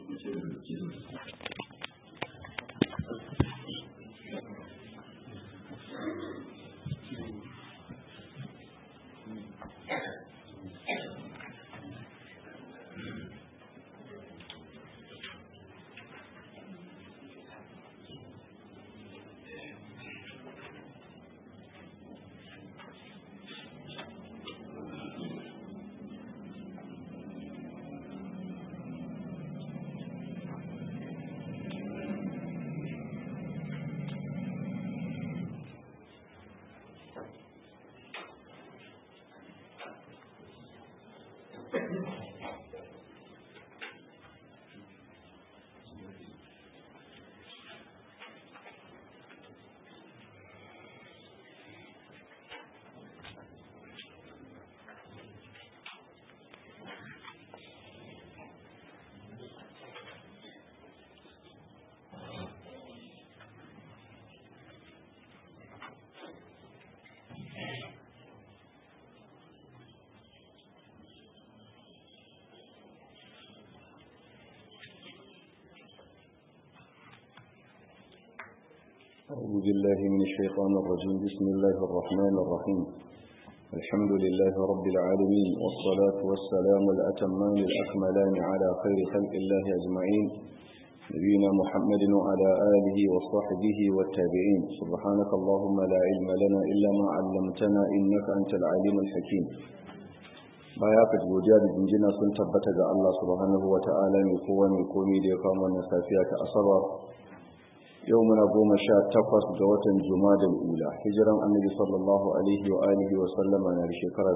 أعوذ بالله من الشيطان الرجيم بسم الله الرحمن الرحيم الحمد لله رب العالمين والصلاة والسلام الأتمان الأكملان على خير خلق الله أجمعين نبينا محمد وعلى آله وصحبه والتابعين سبحانك اللهم لا علم لنا إلا ما علمتنا إنك أنت العليم الحكيم baya ka godiya da jinjina sun tabbata ga Allah subhanahu wa ta'ala mai kowa mai komi da ya kama wannan safiya ta asabar yau muna goma sha takwas ga watan da ula hijiran annabi sallallahu alaihi wa alihi wa sallama na da shekara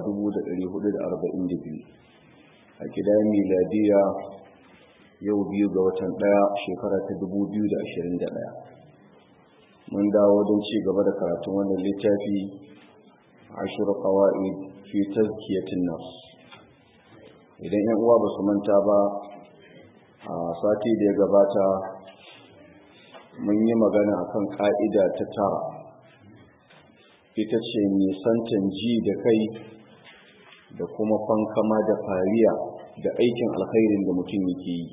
1442 a gidan miladiya yau biyu ga watan daya shekara ta 2021 mun dawo don ci gaba da karatun wannan littafi ashir qawaid fi tazkiyatin nafs idan yan uwa ba su manta ba a sati da ya gabata mun yi magana akan ka'ida ta tara ita ce nisantan ji da kai da kuma fankama da fariya da aikin alkhairin da mutum yake yi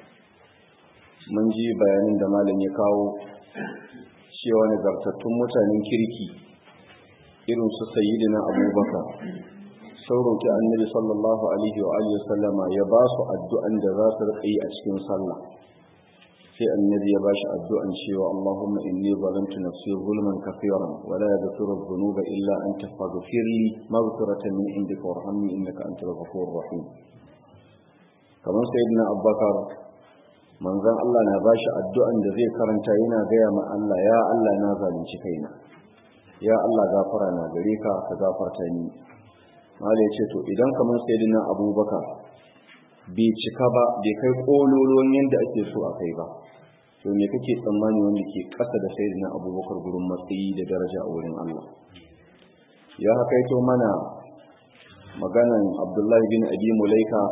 mun ji bayanin da malam ya kawo cewa nagartattun mutanen kirki irin su sayyidina abubakar sun roƙi annabi sallallahu alaihi wa alihi sallama ya ba su addu'an da za su riƙa yi a cikin sallah sai annabi ya bashi addu'an cewa Allahumma inni zalamtu nafsi zulman kafiran wa la yaghfiru dhunuba illa anta faghfir li maghfiratan min indika warhamni innaka antal ghafurur rahim kamar sayyidina Abubakar manzon Allah na bashi addu'an da zai karanta yana gaya ma Allah ya Allah na zalunci kaina ya Allah gafara na gare ka ka gafarta ni Allah ya ce to idan kamar sayyidina Abubakar bai cika ba bai kai kololuwan yadda ake so a kai ba to me kake tsammani wanda ke kasa da sayyidina abubakar gurin matsayi da daraja a wurin Allah ya hakaito mana maganan abdullahi bin abi mulaika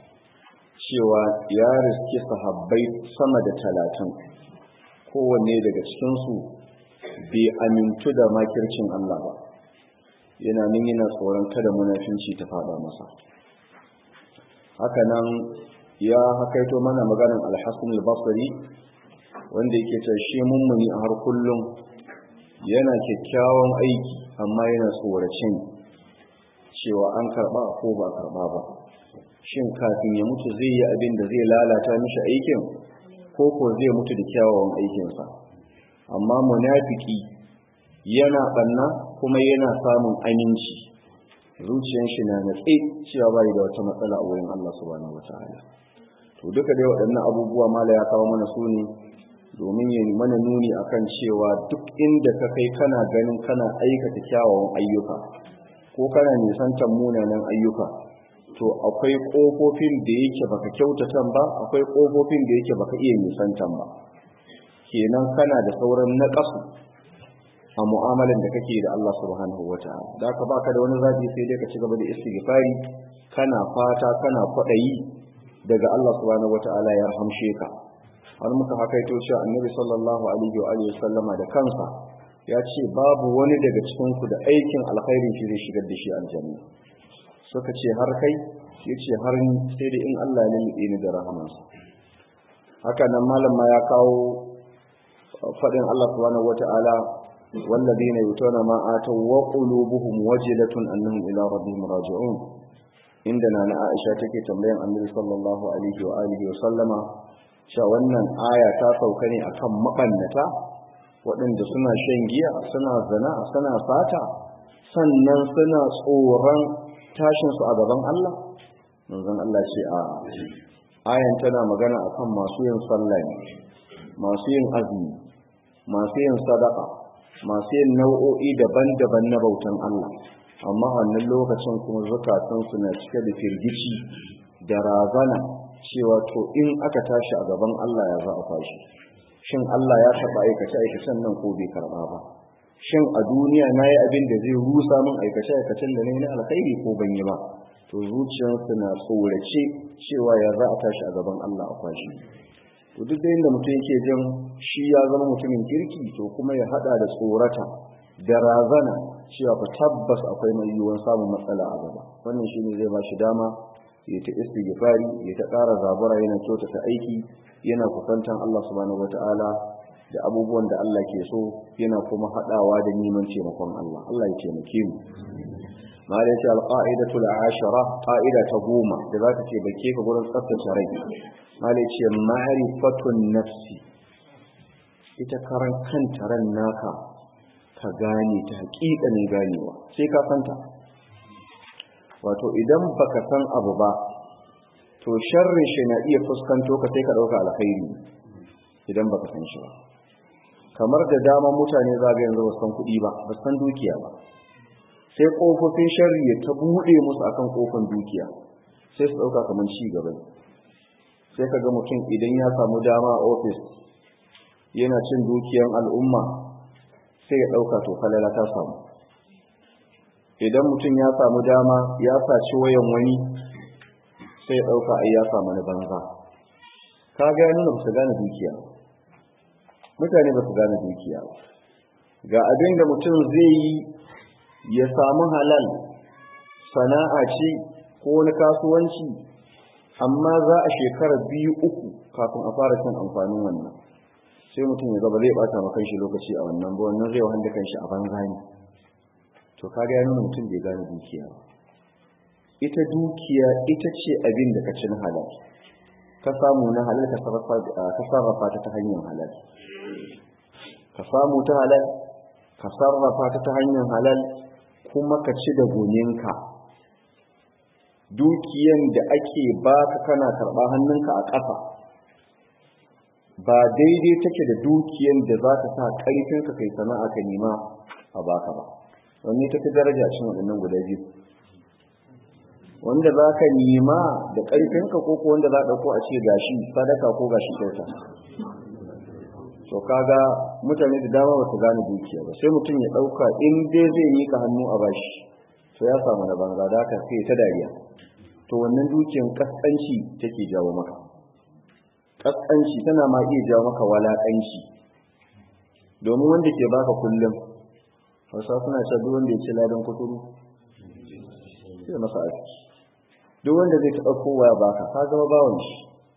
cewa ya riske sahabbai sama da talatin kowanne daga cikinsu bai amintu da makircin Allah ba yana nan yana tsoron kada munafinci ta fada masa haka nan ya hakaito mana maganin alhassan al-basri wanda yake ta shi mummuni a har kullum yana kyakkyawan aiki amma yana tsoracin cewa an karba ko ba karba ba shin kafin ya mutu zai yi abin da zai lalata mishi aikin ko ko zai mutu da kyawawan aikinsa amma munafiki yana banna kuma yana samun aminci zuciyar shi na natsi cewa bai da wata matsala a wurin Allah subhanahu wataala to duka dai waɗannan abubuwa mala ya kawo mana su ne domin ya mana nuni akan cewa duk inda ka kai kana ganin kana aikata kyawawan ayyuka ko kana nisantar munanan ayyuka to akwai ƙofofin da yake baka kyautatan ba akwai ƙofofin da yake baka iya nisantan ba kenan kana da sauran naƙasu a mu'amalan da kake da Allah subhanahu wata'ala da ka baka da wani zabi sai dai ka ci gaba da istighfari kana fata kana kwadayi daga Allah subhanahu wata'ala ya rahamshe ka har muka hakaito cewa annabi sallallahu alaihi wa alihi sallama da kansa ya ce babu wani daga cikin ku da aikin alkhairin shi zai shigar da shi aljanna suka ce har kai ya ce har ni sai da in Allah ya nade ni da rahamansa haka nan malam ma ya kawo faɗin Allah subhanahu wata'ala والذين يؤتون ما آتوا وقلوبهم وجلة أنهم إلى ربهم راجعون عندنا أنا عائشة تكي تنبين النبي صلى الله عليه وآله وسلم cewa wannan aya ta sauka ne akan mabannata waɗanda suna shan giya suna zina suna fata sannan suna tsoron tashinsu a gaban Allah manzon Allah ce a ayan tana magana akan masu yin sallah ne masu yin azumi masu yin sadaka masu yin nau'o'i daban-daban na bautan Allah amma wannan lokacin kuma zukatansu na cike da firgici da razana cewa to in aka tashi a gaban Allah ya za a tashi shin Allah ya taɓa aikace aikacen nan ko bai karɓa ba shin a duniya na yi abin da zai rusa min aikace aikacen da na yi na alkhairi ko ban yi ba to zuciyarsu na tsorace cewa ya za a tashi a gaban Allah a kwashi to duk da inda mutum yake jin shi ya zama mutumin kirki to kuma ya hada da tsorata da razana cewa fa tabbas akwai mai yiwuwar samun matsala a gaba wannan shine zai ba shi dama ya ta istighfari ya ta ƙara zabura yana kyautata aiki yana kusantan Allah subhanahu wataala da abubuwan da Allah ke so yana kuma hadawa da neman taimakon Allah Allah ya taimake mu malai ce alqaidatu al-ashara qaida ta goma da za ta ce bake ka gurin tsaftace rai malai ce ma'rifatun nafsi ita karan kanta ran naka ka gane ta haƙiƙanin ganewa sai ka santa wato idan baka san abu ba to sharrin shi na iya fuskanto ka sai ka ɗauka alkhairi idan baka san shi ba kamar da dama mutane za ga yanzu ba san kuɗi ba ba san dukiya ba sai ƙofofin sharri ya ta buɗe musu akan ƙofan dukiya sai su ɗauka kamar ci gaba sai ka ga mutum idan ya samu dama a ofis yana cin dukiyan al'umma sai ya ɗauka to falala ta samu idan mutum ya samu dama ya saci wayan wani sai ya ɗauka ai ya samu na banza ka ga nuna ba su gane dukiya mutane ba su gane dukiya ga abin da mutum zai yi ya samu halal sana'a ce ko wani kasuwanci amma za a shekara biyu uku kafin a fara cin amfanin wannan sai mutum ya gaba zai bata maka shi lokaci a wannan ba wannan zai wahanda kanshi a banza ne to kaga ya nuna mutum bai gane dukiya ita dukiya ita ce abin da ka ci na halal ka samu na halal ka sarrafa ta ta hanyar halal ka samu ta halal ka sarrafa ta ta hanyar halal kuma ka ci da goninka dukiyan da ake baka kana karɓa hannunka a ƙasa ba daidai take da dukiyan da za ka sa ƙarfinka kai sana'a ka nema a baka ba wanne ta fi daraja cin waɗannan guda biyu wanda za ka nema da ƙarfinka ko ko wanda za ka ɗauko a ce gashi sadaka ko gashi kyauta to kaga mutane da dama ba su gane dukiya ba sai mutum ya ɗauka in dai zai mika hannu a bashi to ya samu na banza da haka sai ta dariya to wannan dukiyan kaskanci take jawo maka kaskanci tana ma iya jawo maka walakanci domin wanda ke baka kullum wasa suna cewa duk wanda ya ci ladan kuturu sai masa aiki duk wanda zai taɓa kowa ya baka ka zama bawan shi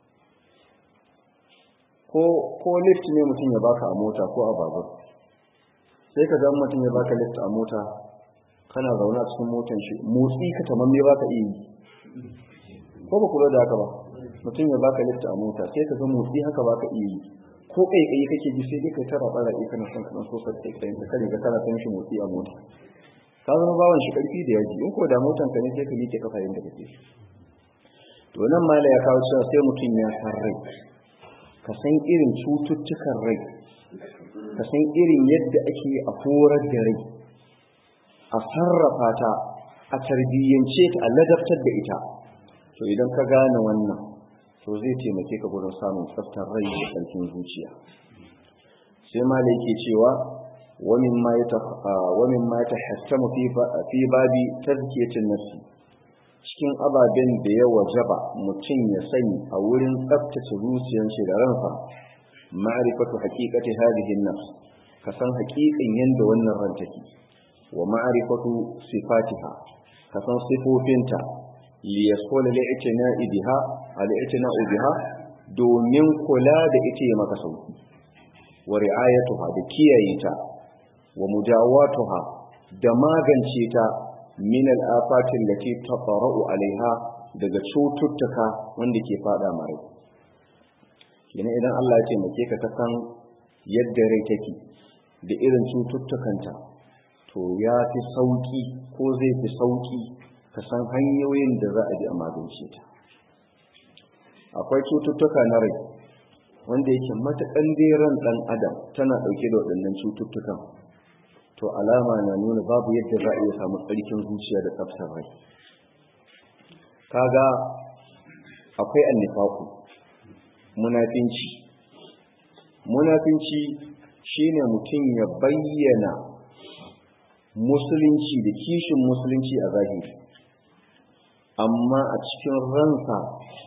ko ko lift ne mutum ya baka a mota ko a babur sai ka zama mutum ya baka lift a mota kana zaune a cikin motan shi motsi ka tamam me baka iya yi ko ba kula da haka ba mutum ya baka lift a mota sai ka ga motsi haka baka iya yi ko kai kai kake ji sai dai kai tara bara kai kana son kana so sai kai ka kare ka kana son shi motsi a mota ka zama bawan shi karfi da yaji in ko da motan ka ne sai ka miƙe kafa yanda kake to nan mala ya kawo cewa sai mutum ya san rai ka san irin cututtukan rai ka san irin yadda ake a horar da rai a sarrafa ta a tarbiyyance ta a ladabtar da ita to idan ka gane wannan to zai taimake ka gurin samun tsaftar rai da ƙarfin zuciya sai mala yake cewa wamin ma ya tahattamu fi babi tazkiyatin nafsi cikin ababen da ya wajaba mutum ya sani a wurin tsaftace zuciyar shi da ransa ma'rifatu haqiqati hadhihi an-nafs ka san haƙiƙin yanda wannan ran take wa ma'rifatu sifatiha ka san sifofinta li yasqula li'tina'i biha al-i'tina'u biha domin kula da ita ya maka sauki wa ri'ayatuha da kiyaye ta wa mujawatuha da magance ta min al-afatin lati tafara'u alaiha daga cututtuka wanda ke fada mare kina idan Allah ya taimake ka ka san yadda rai take da irin cututtukanta to ya fi sauki ko zai fi sauki ka san hanyoyin da za a bi a magance ta akwai cututtuka na rai wanda yake matakan ran ɗan adam tana ɗauke da waɗannan cututtukan to alama na nuna babu yadda za a iya samu tsarkin zuciya da tsaftar rai kaga akwai annifaku munafinci munafinci shine mutum ya bayyana musulunci da kishin musulunci a zahiri amma a cikin ransa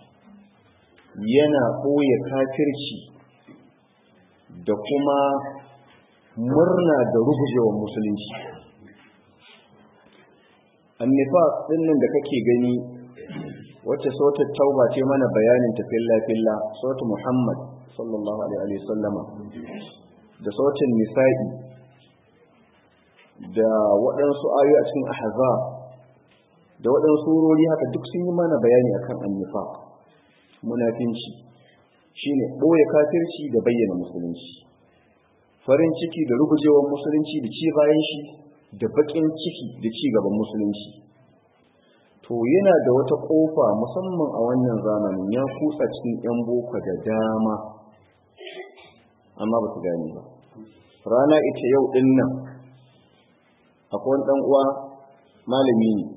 yana ɓoye kafirci da kuma murna da rugujewar musulunci annifas ɗin nan da kake gani wacce sautar tauba ce mana bayanin ta filla-filla sautar muhammad sallallahu alaihi sallama da sautin nisa'i da waɗansu ayoyi a cikin ahza da waɗansu surori haka duk sun yi mana bayani akan annifa munafinci shine ɓoye kafirci da bayyana musulunci farin ciki da rugujewar musulunci da ci bayan shi da baƙin ciki da ci gaban musulunci to yana da wata ƙofa musamman a wannan zamanin ya kutsa cikin 'yan boko da dama amma ba su gane ba rana ita yau ɗin nan akwai wani ɗan uwa malami ne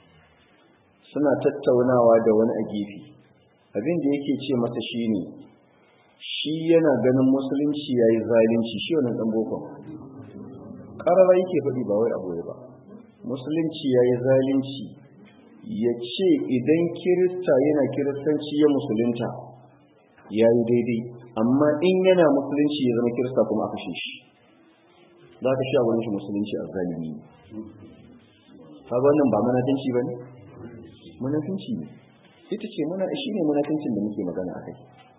suna tattaunawa da wani a gefe abin da yake ce masa shine shi yana ganin musulunci ya yi zalunci shi wannan ɗan boko ƙarara yake faɗi ba wai abu ba musulunci ya yi zalunci ya ce idan kirista yana kiristanci ya musulunta ya yi daidai amma in yana musulunci ya zama kirista kuma aka shi za ka sha wani shi musulunci a zalimi kaga wannan ba manafinci ba ne manafinci ne ita ce muna shi ne munafincin da muke magana akai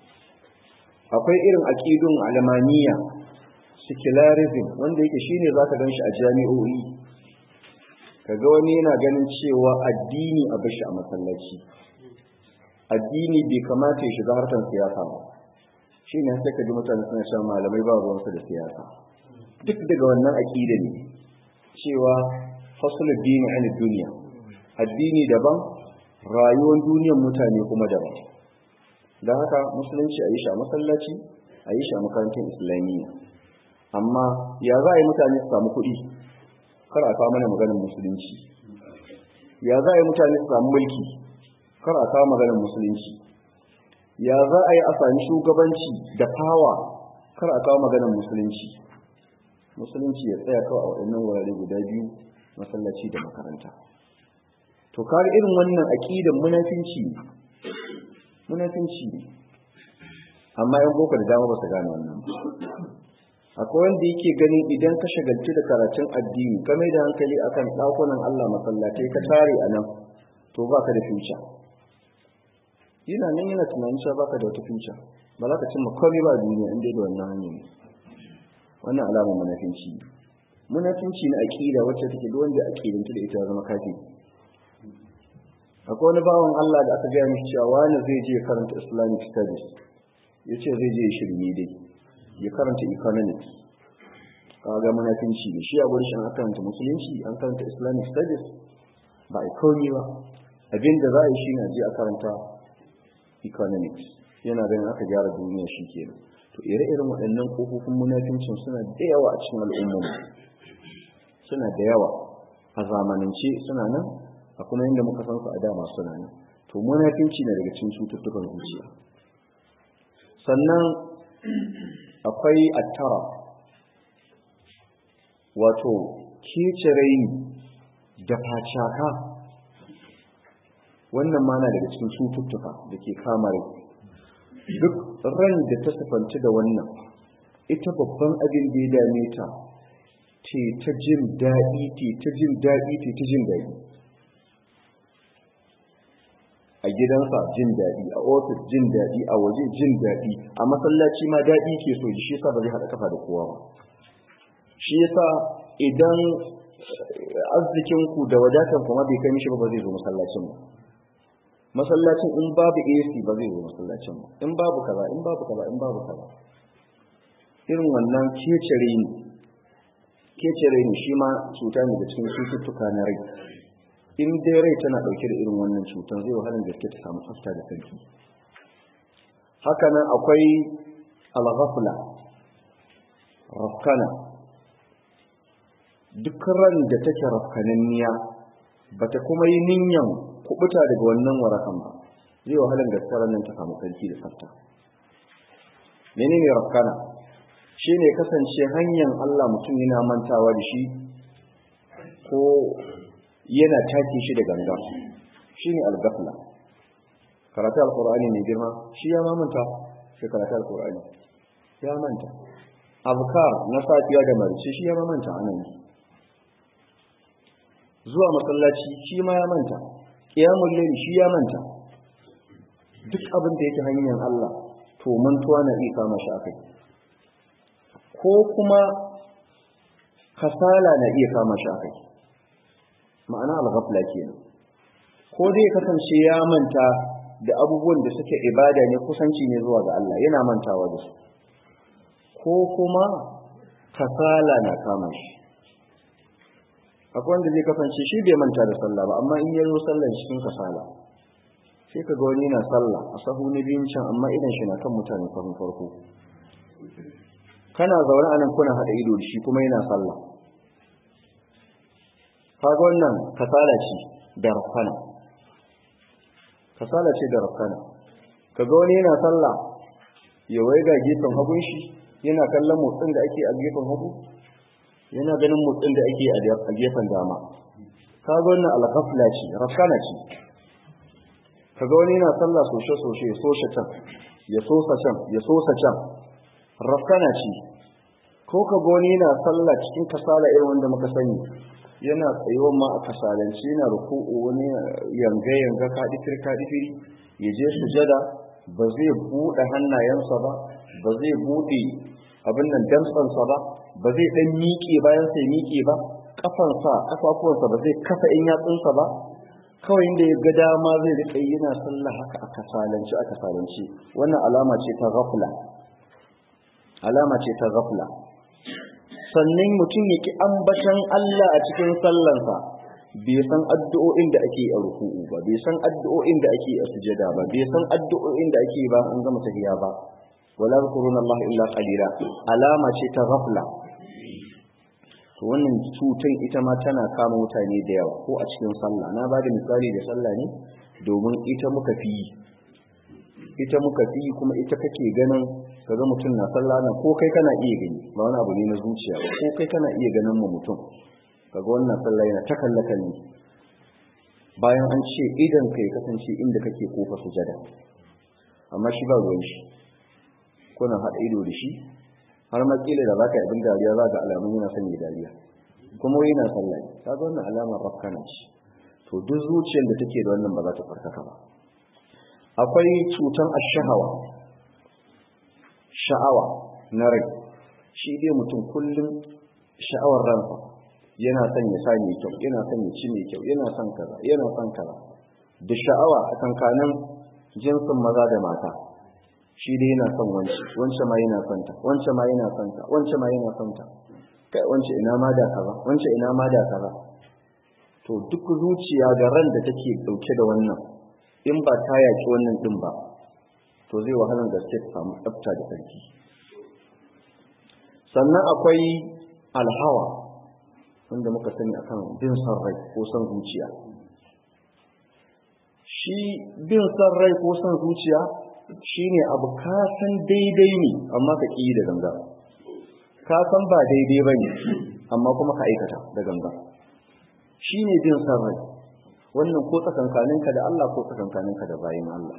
akwai irin aqidun alamaniya secularism wanda yake shine zaka ganshi a jami'o'i kaga wani yana ganin cewa addini a bashi a masallaci addini bai kamata ya shiga harkar siyasa ba shine sai ka ji mutane suna shan malamai ba ruwansu da siyasa duk daga wannan aqida ne cewa faslul dini an duniya addini daban rayuwar duniyar mutane kuma daban don haka musulunci a yi shi a masallaci a yi shi a makarantar islamiyya amma ya za a yi mutane su samu kuɗi kar a kawo mana maganin musulunci ya za a yi mutane su samu mulki kar a kawo maganin musulunci ya za a yi a sami shugabanci da fawa kar a kawo maganin musulunci musulunci ya tsaya kawai a waɗannan wurare guda biyu masallaci da makaranta to kare irin wannan aqidan munafinci munafinci amma yan boko da dama ba su gane wannan akwai wanda yake ganin idan ka shagalci da karatun addini ka mai da hankali akan ɗakunan Allah masallatai ka tare a nan to baka da future yana nan yana tunanin cewa baka da wata future ba za ka cimma komai ba a duniya inda da wannan hanyar wannan alamar munafinci munafinci na aqida wacce take duk wanda aqidanta da ita zama kafiri akwai wani bawan Allah da aka gaya mishi cewa wani zai je karanta Islamic studies ya ce zai je shirme dai ya karanta economics kaga munafinci ne shi a gurin shi an karanta musulunci an karanta Islamic studies ba a komi ba abin da za a yi shi na je a karanta economics yana ganin aka gyara duniya shi kenan to ire-iren waɗannan ƙofofin munafincin suna da yawa a cikin al'ummar suna da yawa a zamanance suna nan a kuma inda muka san su a dama suna nan to munafinci na daga cikin cututtukan zuciya sannan akwai attara wato kecere da facaka wannan ma na daga cikin cututtuka da ke kama rai duk ran da ta sifanci da wannan ita babban abin da ya dame ta ce ta jin daɗi ce ta jin daɗi ce ta jin daɗi a gidansa jin daɗi a ofis jin daɗi a waje jin daɗi a masallaci ma daɗi ke so shi yasa ba zai haɗa kafa da kowa ba shi yasa idan arzikin ku da wadatan kuma bai kai mishi ba ba zai zo masallacin ba masallacin in babu AC ba zai zo masallacin ba in babu kaza in babu kaza in babu kaza irin wannan kecere ne kecere ne shi ma cuta ne da cikin cututtuka na rai in dai rai tana dauke da irin wannan cutar zai wahalar gaske ta samu tsafta da sarki haka nan akwai al-ghafla rafkana duk ran da take rafkananniya bata kuma yi ninyan kubuta daga wannan warakan ba zai wahalar gaske ran nan ta samu sarki da tsafta menene rafkana shine kasance hanyar Allah mutum yana mantawa da shi ko yana take shi da ganga shine al-ghafla karatu al-qur'ani mai girma shi ya mamanta shi karatu al-qur'ani ya manta azkar na safiya da marice shi ya mamanta anan zuwa masallaci shi ma ya manta qiyamul layl shi ya manta duk abin da yake hanyar Allah to mantuwa na iya kama shi akai ko kuma kasala na iya kama shi akai ma'ana al-ghafla kenan ko dai kasance ya manta da abubuwan da suke ibada ne kusanci ne zuwa ga Allah yana mantawa da su ko kuma kasala na kama shi akwai wanda zai kasance shi bai manta da sallah ba amma in ya zo sallah cikin kasala sai ka ga wani na sallah a sahu na biyun can amma idan shi na kan mutane sahun farko kana zaune anan kuna haɗa ido da shi kuma yana sallah kaga wannan kasala ce da rafana kasala ce da rafana kaga wani yana sallah ya waiga gefen hagun shi yana kallon motsin da ake a gefen hagu yana ganin motsin da ake a gefen dama kaga wannan alghafla ce rafana ce kaga wani yana sallah soshe soshe ya soshe can ya sosa can ya sosa can rafana ce ko kaga wani yana sallah cikin kasala irin wanda muka sani yana tsayuwan ma a kasalance yana ruku'u wani yanga yanga kadifir kadifiri ya je sujada ba zai buɗe hannayensa ba ba zai buɗe abin nan dantsansa ba ba zai dan miƙe bayan sai miƙe ba kafansa kafafuwansa ba zai kafa in yatsunsa ba kawai inda ya ga dama zai rika yana sallah haka a kasalance a kasalance wannan alama ce ta ghafla alama ce ta ghafla sannan mutum yake ambatan Allah a cikin sallansa bai san addu'o'in da ake a ruku'u ba bai san addu'o'in da ake a sujada ba bai san addu'o'in da ake ba an gama tahiya ba wala zkuruna Allah illa qalila alama ce ta ghafla to wannan cutan ita ma tana kama mutane da yawa ko a cikin sallah na bada misali da sallah ne domin ita muka fi ita muka fi kuma ita kake ganin kaga mutum na sallah na ko kai kana iya gani ba wani abu ne na zuciya ba ko kai kana iya ganin mu mutum kaga wannan sallah yana ta kallaka ne bayan an ce idan kai kasance inda kake kofa sujada amma shi ba ruwan shi kuna haɗa ido da shi har ma kila da baka abin dariya za ga alamun yana son ya dariya kuma wai yana sallah kaga wannan alamar rafkana ce to duk zuciyar da take da wannan ba za ta farkaka ba akwai cutan ashahawa sha'awa na rai shi dai mutum kullum sha'awar ransa yana son ya sa mai kyau yana son ya ci mai kyau yana son kaza yana son kaza da sha'awa a kankanin jinsin maza da mata shi dai yana son wance wance ma yana son ta wance ma yana son ta wance ma yana son ta kai wance ina ma da kaza wance ina ma da kaza to duk zuciya da ran da take dauke da wannan in ba ta yaki wannan din ba to zai wahalar gaske ta samu tsafta da sarki sannan akwai alhawa wanda muka sani akan bin son rai ko son zuciya shi bin son rai ko son zuciya shine abu ka san daidai ne amma ka ƙi da ganga ka san ba daidai ba ne amma kuma ka aikata da ganga shine bin son rai wannan ko tsakankaninka da Allah ko tsakankaninka da bayin Allah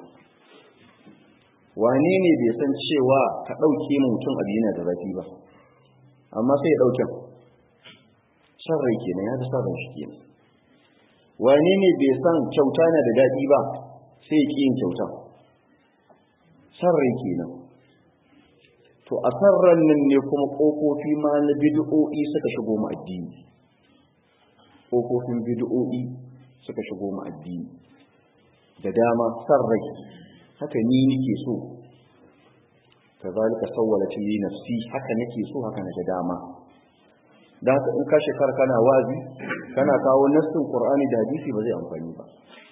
wane ne bai san cewa ka ɗauke mutum abu yana da zafi ba amma sai ya ɗauke san rai kenan ya da san rai shi kenan wane ne bai san kyauta na da daɗi ba sai ya ƙi yin kyauta san rai kenan to a san ran nan ne kuma ƙofofi ma na bid'o'i suka shigo mu addini ƙofofin bid'o'i suka shigo mu addini da dama san rai haka ni nake so kazalika sawwalat li nafsi haka nake so haka na da dama da haka in ka shekara kana wazi kana kawo nassin qur'ani da hadisi ba zai amfani ba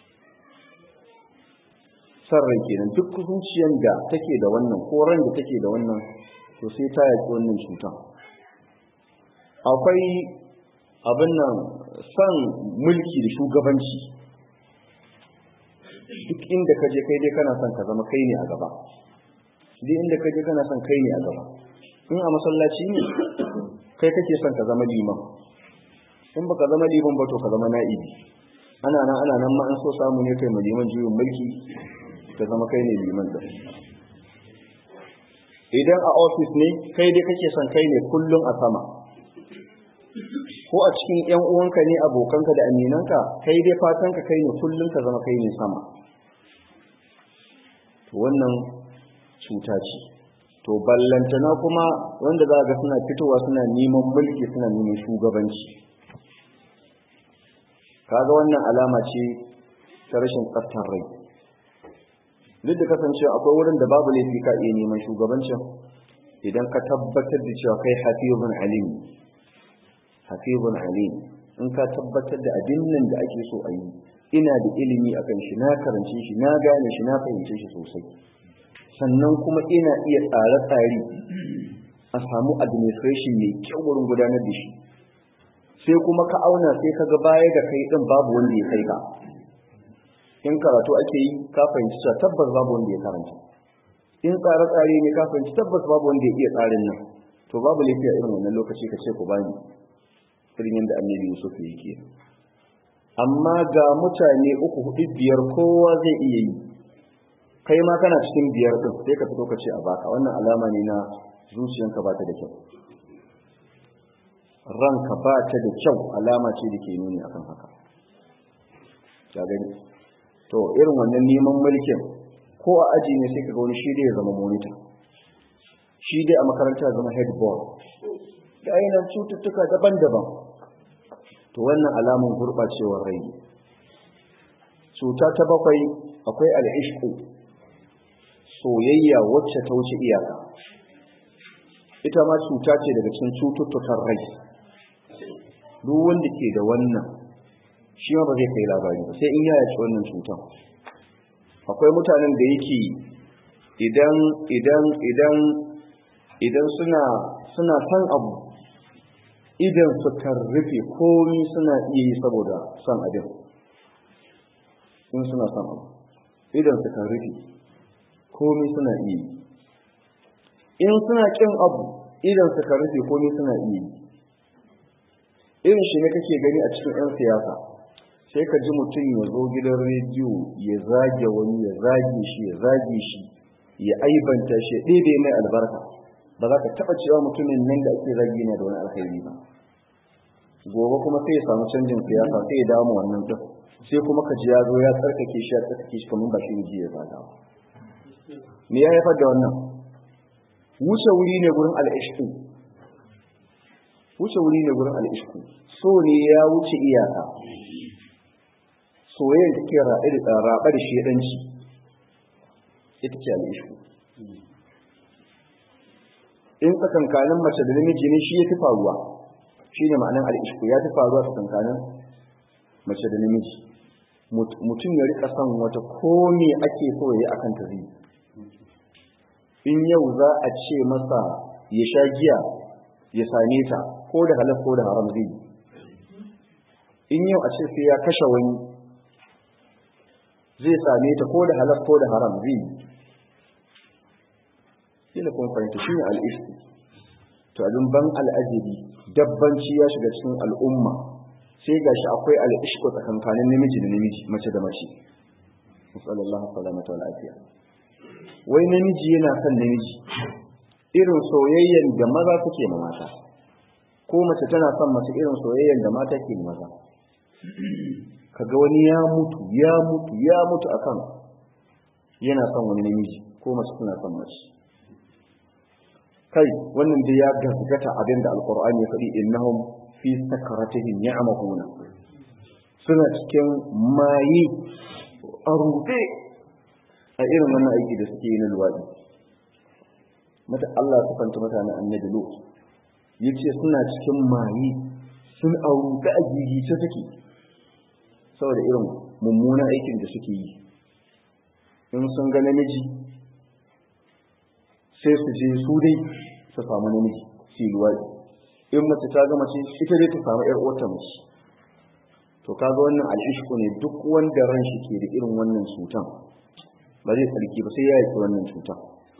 sarrai kenan duk zuciyar da take da wannan ko ran da take da wannan to sai ta yaki wannan cuta akwai abin nan san mulki da shugabanci duk inda ka je kai dai kana son ka zama kai ne a gaba duk inda ka je kana son kai ne a gaba in a masallaci ne kai kake son ka zama liman in baka zama liman ba to ka zama na'ibi ana nan ana nan ma an so samu ne kai ma liman juyin mulki ka zama kai ne liman da idan a ofis ne kai dai kake son kai ne kullum a sama ko a cikin yan uwanka ne abokanka da aminanka kai dai fatanka kai ne kullum ka zama kai ne sama to wannan cuta ce to ballantana kuma wanda za ga suna fitowa suna neman mulki suna neman shugabanci kaga wannan alama ce ta rashin tsaftar rai duk da kasance akwai wurin da babu laifi ka iya neman shugabancin idan ka tabbatar da cewa kai hafizun alim hafizun alim in ka tabbatar da abin nan da ake so a yi ina da ilimi akan shi na karance shi na gane shi na fahimce shi sosai sannan kuma ina iya tsare-tsare a samu administration mai kyau wurin gudanar da shi sai kuma ka auna sai ka ga baya da kai din babu wanda ya kai ka in karatu ake yi ka fahimci cewa tabbas babu wanda ya karanta in tsare-tsare ne ka fahimci tabbas babu wanda ya iya tsarin nan to babu lafiya irin wannan lokaci ka ce ku bani irin yadda annabi Yusuf yake amma ga mutane uku hudu biyar kowa zai iya yi kai ma kana cikin biyar din sai ka fito ka ce a baka wannan alama ne na zuciyanka ba ta da kyau ranka ba ta da kyau alama ce da ke nuni akan haka ya gani to irin wannan neman mulkin ko a aji ne sai ka ga wani shi dai ya zama monitor shi dai a makaranta zama head boy da ainihin cututtuka daban-daban to wannan alamun gurɓacewar rai cuta ta bakwai akwai al'ishku soyayya wacce ta wuce iyaka ita ma cuta ce daga cikin cututtukan rai duk wanda ke da wannan shi ma ba zai kai labari ba sai in ya yaci wannan cutan akwai mutanen da yake idan idan idan idan suna suna san abu idan su rufe komi suna iya yi saboda son abin in suna son abu idan su rufe komi suna iya yi in suna kin abu idan su rufe komi suna iya yi irin shi ne kake gani a cikin 'yan siyasa sai ka ji mutum ya zo gidan rediyo ya zage wani ya zage shi ya zage shi ya aibanta shi ya ɗebe mai albarka ba za ka taɓa cewa mutumin nan da ake zagi na da wani alkhairi ba gobe kuma sai ya samu canjin siyasa sai ya damu wannan ɗin sai kuma ka ji ya zo ya tsarkake shi ya tsarkake shi kamar ba shi ne ya zaga ba me ya haifar da wannan wuce wuri ne gurin al'ishku wuce wuri ne gurin al'ishku so ne ya wuce iyaka soyayyar da ke raɓa da shedanci ita ce al'ishku in tsakankanin mace da namiji ne shi ya fi faruwa shi ne ma'anin al'ishku ya fi faruwa tsakankanin mace da namiji mutum ya rika son wata komi ake so ya yi akan ta zai in yau za a ce masa ya sha giya ya same ta ko da halal ko da haram zai in yau a ce sai ya kashe wani zai same ta ko da halal ko da haram zai kila kun fahimta shi ne al'ishku to abin ban al'ajabi dabbanci ya shiga cikin al'umma sai ga shi akwai al'ishku tsakankanin namiji da namiji mace da mace musallallahu salamata wa lafiya wai namiji yana son namiji irin soyayyen da maza suke ma mata ko mace tana son mace irin soyayyen da mata ke maza kaga wani ya mutu ya mutu ya mutu akan yana son wani namiji ko mace tana son mace kai wannan dai ya gaskata abin da alqur'ani ya faɗi innahum fi sakaratihim ya'mahuna suna cikin maye a rufe a irin wannan aiki da suke yi na luwaɗi mata Allah ya kufanta mutanen annabi Lut yace suna cikin maye sun a rufe a gigice take saboda irin mummunan aikin da suke yi in sun ga namiji sai su je su dai su samu namiji su yi luwaɗi in mace ta ga mace ita dai ta samu ƴar uwarta mace to kaga wannan al'ishku ne duk wanda ran shi ke da irin wannan cutan ba zai tsarki ba sai ya yi wannan cutan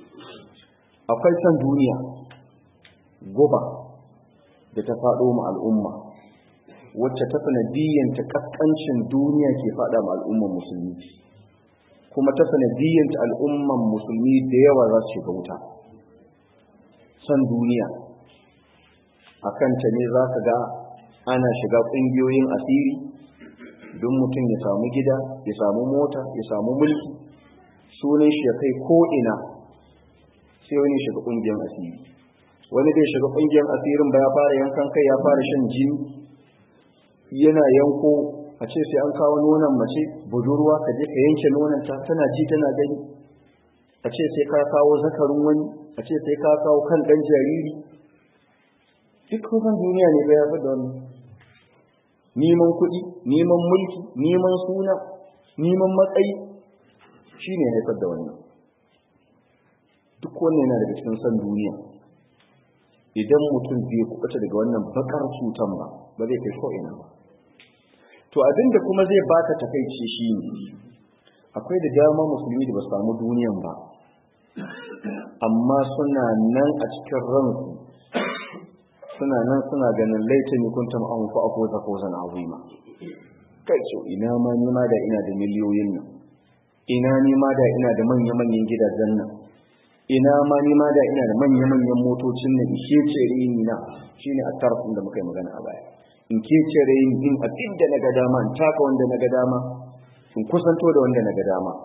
akwai san duniya guba da ta faɗo ma al'umma wacce ta sanadiyyanta kaskancin duniya ke faɗa ma al'umman musulmi kuma ta sanadiyyanta al'umman musulmi da yawa za su shiga wuta san duniya a kanta ne za ka ga ana shiga ƙungiyoyin asiri don mutum ya samu gida ya samu mota ya samu mulki sunan shi ya kai ko'ina sai wani shiga ƙungiyar asiri wani zai shiga ƙungiyar asirin ba ya fara yankan kai ya fara shan jini yana yanko a ce sai an kawo nonon mace budurwa ka je ka yanke nononta tana ji tana gani a ce sai ka kawo zakarin wani a ce sai ka kawo kan ɗan jariri duk kusan duniya ne ba ya fi da wannan neman kuɗi neman mulki neman suna neman matsayi shi ne haifar da wannan duk wannan yana daga cikin san duniya idan mutum bai kuɓuta daga wannan bakar cutan ba ba zai kai ko'ina ba to abinda kuma zai baka takaici shi ne akwai da dama musulmi da ba samu duniyan ba amma suna nan a cikin ransu suna nan suna ganin laita ne kun tama an fa'a ko ta ko zana azima kai ce ina ma ni ma da ina da miliyoyin nan ina ni ma da ina da manya manyan gidajen nan ina ma ni ma da ina da manya manyan motocin nan ishe ce rini na shine attarfin da muka yi magana a baya in ke ce rini in abin da na ga dama in taka wanda na ga dama in kusanto da wanda na ga dama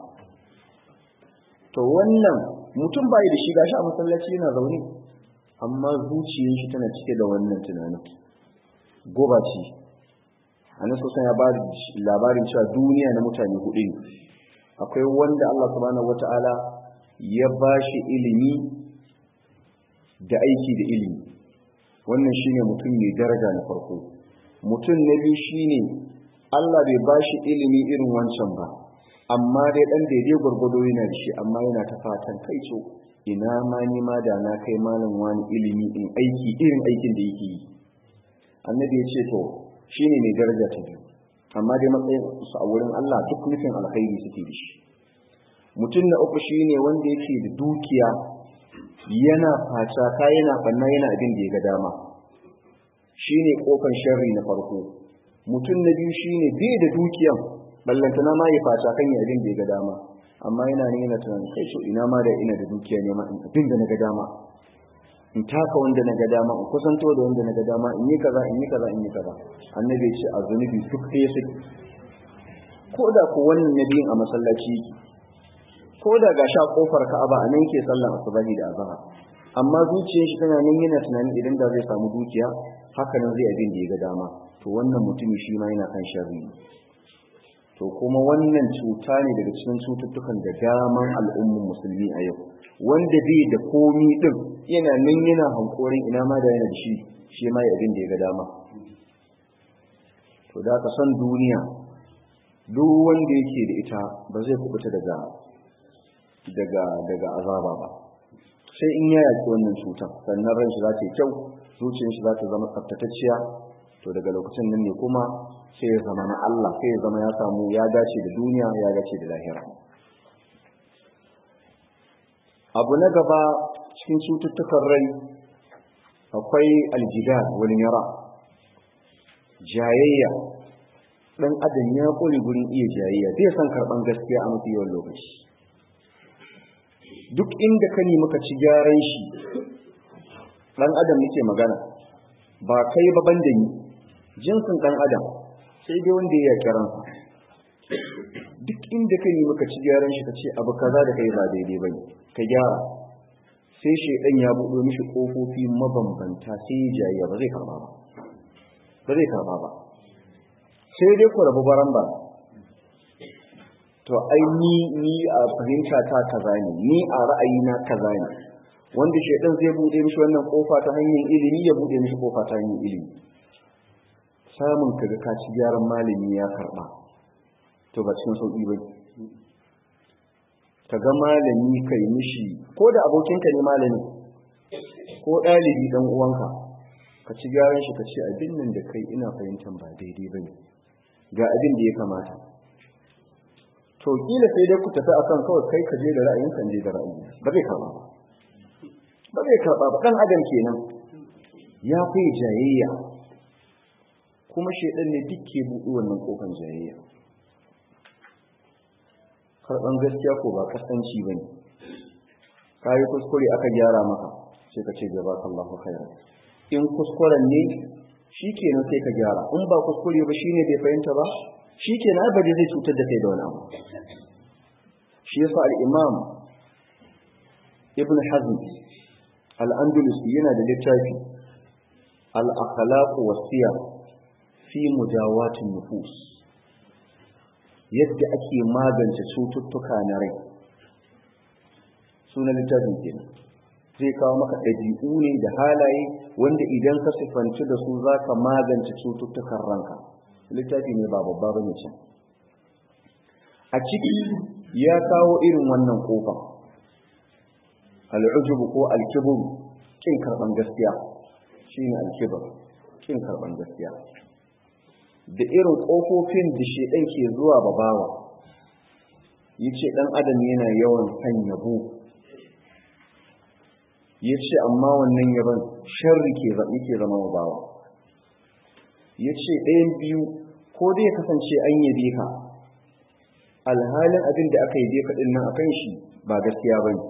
to wannan mutum bai da shi gashi a masallaci yana zaune amma zuciyar shi tana cike da wannan tunanin goba ce annabi sosan ya bada labarin cewa duniya na mutane hudu ne akwai wanda Allah subhanahu wataala ya bashi ilimi da aiki da ilimi wannan shine mutum mai daraja na farko mutum na biyu shine Allah bai bashi ilimi irin wancan ba amma dai dan daidai gwargwado yana da shi amma yana ta fatan kai so ina ma ni ma da na kai malam wani ilimi in aiki irin aikin da yake yi annabi ya ce to shine mai daraja ta biyu amma dai matsayin su a wurin Allah duk nufin alkhairi suke da shi mutum na uku shine wanda yake da dukiya yana fata ka yana banna yana abin da ya ga dama shine kofar sharri na farko mutum na biyu shine bai da dukiyan ballantana ma ya fata kan ya abin da ya ga dama amma yana ne yana tunanin kai so ina ma da ina da dukiya ne ma in abin da na ga dama in taka wanda na ga dama in kusanto da wanda na ga dama in yi kaza in yi kaza in yi kaza annabi ya ce a zunubi duk ɗaya su ko da ko wannan nabiyin a masallaci ko da ga sha kofar ka'aba a nan ke sallan asubahi da azhar amma zuciyar shi tana nan yana tunanin idan da zai samu dukiya haka nan zai abin da ya ga dama to wannan mutumi shi ma yana kan sharri to kuma wannan cuta ne daga cikin cututtukan da daman al'ummar musulmi a yau wanda bai da komi din yana nan yana hankorin ina ma da yana da shi shi ma ya abin da ya ga dama to da ka san duniya duk wanda yake da ita ba zai kubuta daga daga daga azaba ba sai in ya yaki wannan cutar sannan ran shi za ta yi kyau zuciyar shi za ta zama tsaftatacciya to daga lokacin nan ne kuma sai ya zama na Allah sai ya zama ya samu ya dace da duniya ya dace da lahira abu na gaba cikin cututtukan rai akwai aljida wani yara jayayya dan adam ya kore gurin iya jayayya zai san karban gaskiya a mafi yawan lokaci duk inda ka nemi ka ci gyaran shi dan adam nake magana ba kai ba banda ni jinsin dan adam sai dai wanda ya kiran duk inda ka yi maka ci gyaran shi ka ce abu kaza da kai ba daidai bane ka gyara sai shaidan ya buɗe mishi ƙofofi mabambanta sai ya jayya ba zai karba ba ba zai karba ba sai dai ku rabu baran ba to ai ni ni a fahimta ta kaza ne ni a ra'ayina kaza ne wanda shaidan zai buɗe mishi wannan kofa ta hanyar ilimi ya buɗe mishi kofa ta hanyar ilimi samun kaga ka ci gyaran malami ya karba to ba cikin sauki ba ka ga malami kai mishi ko da abokinka ne malami ko ɗalibi ɗan uwanka ka ci gyaran shi ka ce abin nan da kai ina fahimtar ba daidai ba ne ga abin da ya kamata to kila sai dai ku tafi akan kawai kai ka je da ra'ayin kan je da ra'ayi ba zai karba ba ba zai karba ba dan adam kenan ya fi jayayya kuma shedan ne duk ke buɗe wannan kofar jayayya karɓan gaskiya ko ba kasanci ba ne ka yi kuskure aka gyara maka sai ka ce gaba kallahu khairan in kuskuren ne shi kenan sai ka gyara in ba kuskure ba shine bai fahimta ba shi kenan ba zai cutar da kai da wani abu shi yasa al-imam ibn hazm al-andalusi yana da littafi al-akhlaq was-siyar fi mudawatin nufus yadda ake magance cututtuka na rai sunan littafin kenan zai kawo maka ɗabi'u ne da halaye wanda idan ka sifanci da su za ka magance cututtukan ranka littafi ne ba babba bane can a ciki ya kawo irin wannan kofa al'ujubu ko alkiburu kin karban gaskiya shine alkibur kin karban gaskiya da irin kofofin da shedan ke zuwa babawa yace dan adam yana yawan san yabo yace amma wannan yaban sharri ke zabi ke zama bawa yace ɗayan biyu ko dai ya kasance an yabe ka alhalin abin da aka yabe ka din nan akan shi ba gaskiya bane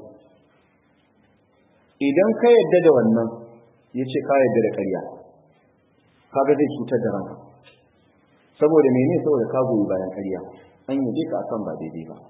idan ka yadda da wannan yace ka yadda da ƙarya kaga zai cutar da ranka saboda mene saboda ka goyi bayan ƙarya an yabe ka akan ba daidai ba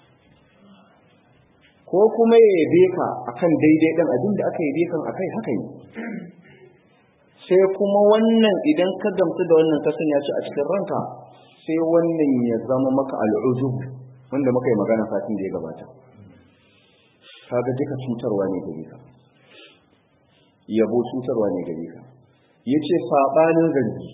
ko kuma ya yabe ka akan daidai ɗin abin da aka yabe kan akai haka ne sai kuma wannan idan ka gamsu da wannan ka sanya shi a cikin ranka sai wannan ya zama maka al'ujub wanda muka yi magana satin da ya gabata kaga duka cutarwa ne gare ka yabo cutarwa ne gare ka yace sabanin zargi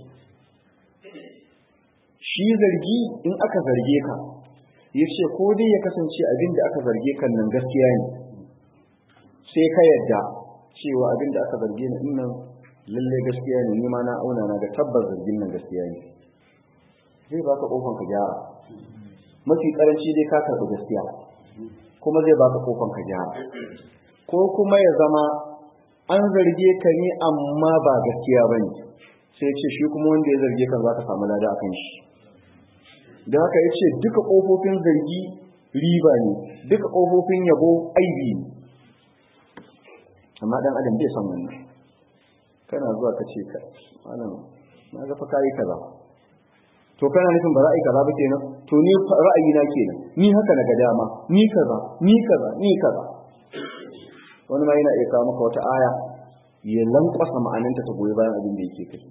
shi zargi in aka zarge ka yace ko dai ya kasance abin da aka zarge kan nan gaskiya ne sai ka yadda cewa abin da aka zarge ni nan lalle gaskiya ne ni ma na auna na ga tabbas zargin nan gaskiya ne zai baka kofan ka gyara mafi karanci dai ka karɓi gaskiya kuma zai baka kofan ka gyara ko kuma ya zama an zarge ka ne amma ba gaskiya bane sai ce shi kuma wanda ya zarge kan zaka samu lada akan shi da haka yace duka kofofin zargi riba ne duka kofofin yabo aibi ne amma dan adam bai san wannan kana zuwa ka ce ka malam na ga fa kai kaza to kana nufin ba za a yi kaza ba kenan to ni ra'ayi na kenan ni haka na ga dama ni kaza ni kaza ni kaza wani ma yana iya kawo maka wata aya ya lankwasa ma'ananta ta goyi bayan abin da yake kai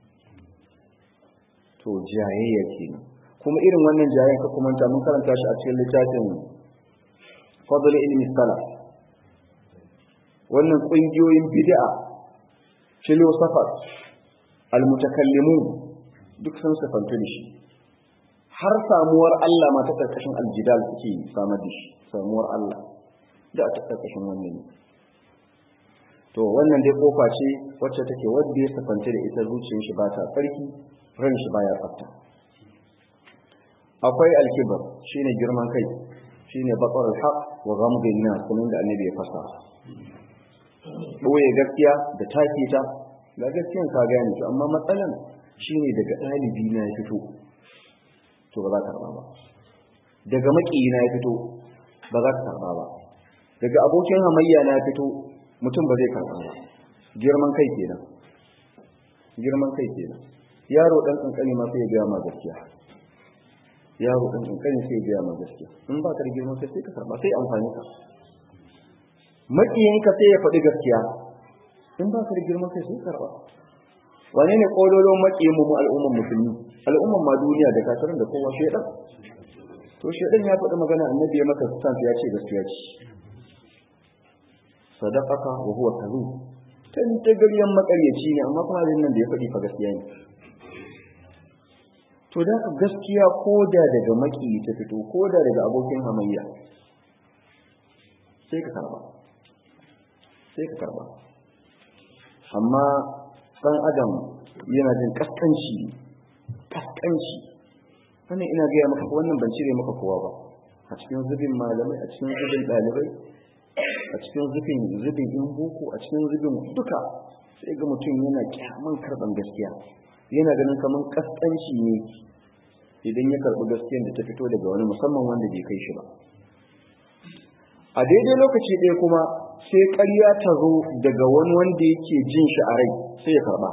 to jayayya kenan kuma irin wannan jayayyan ka kuma ta mun karanta shi a cikin littafin fadl ilmi salaf wannan kungiyoyin bid'a philosophers almutakallimun duk sun sifanta da shi har samuwar Allah ma ta karkashin aljidal suke samar da shi samuwar Allah da ta karkashin wannan ne to wannan dai kofa ce wacce take wadda ya sifanta da ita zuciyar shi ba ta tsarki ran shi baya tsafta akwai alkibar shine girman kai shine batsar alhaq wa ghamdin nas kuma da annabi ya fasa boye gaskiya da take ta ga gaskiyan ka gane to amma matsalan shine daga dalibi na ya fito to ba za ka karba ba daga makiyi na ya fito ba za ka karba ba daga abokin hamayya na ya fito mutum ba zai karba ba girman kai kenan girman kai kenan yaro dan kankani ma sai ya ga ma gaskiya yaro ɗan ƙanƙani sai biya ma gaskiya in ba ka da girman kai sai ka karɓa sai amfani ka maƙiyinka sai ya faɗi gaskiya in ba ka da girman kai sai ka karɓa wane ne ƙololon maƙiyin mu al'umman musulmi al'umman ma duniya da kafirin da kowa shaidan to shaidan ya faɗi magana annabi ya maka stamp ya ce gaskiya ce sadaqaka wa huwa kadhub tan tagaryan makaryaci ne amma kuma abin nan da ya faɗi fa gaskiya ne to da ka gaskiya ko da daga maki ta fito ko da daga abokin hamayya sai ka karba sai ka karba amma dan adam yana jin kaskanci kaskanci wannan ina gaya maka wannan ban cire maka kowa ba a cikin zubin malamai a cikin zubin ɗalibai a cikin zubin zubin in boko a cikin zubin duka sai ga mutum yana kyaman karban gaskiya yana ganin kamar kaskanci ne idan ya karbi gaskiyar da ta fito daga wani musamman wanda bai kai shi ba a daidai lokaci ɗaya kuma sai ƙarya ta zo daga wani wanda yake jin shi a rai sai ya karba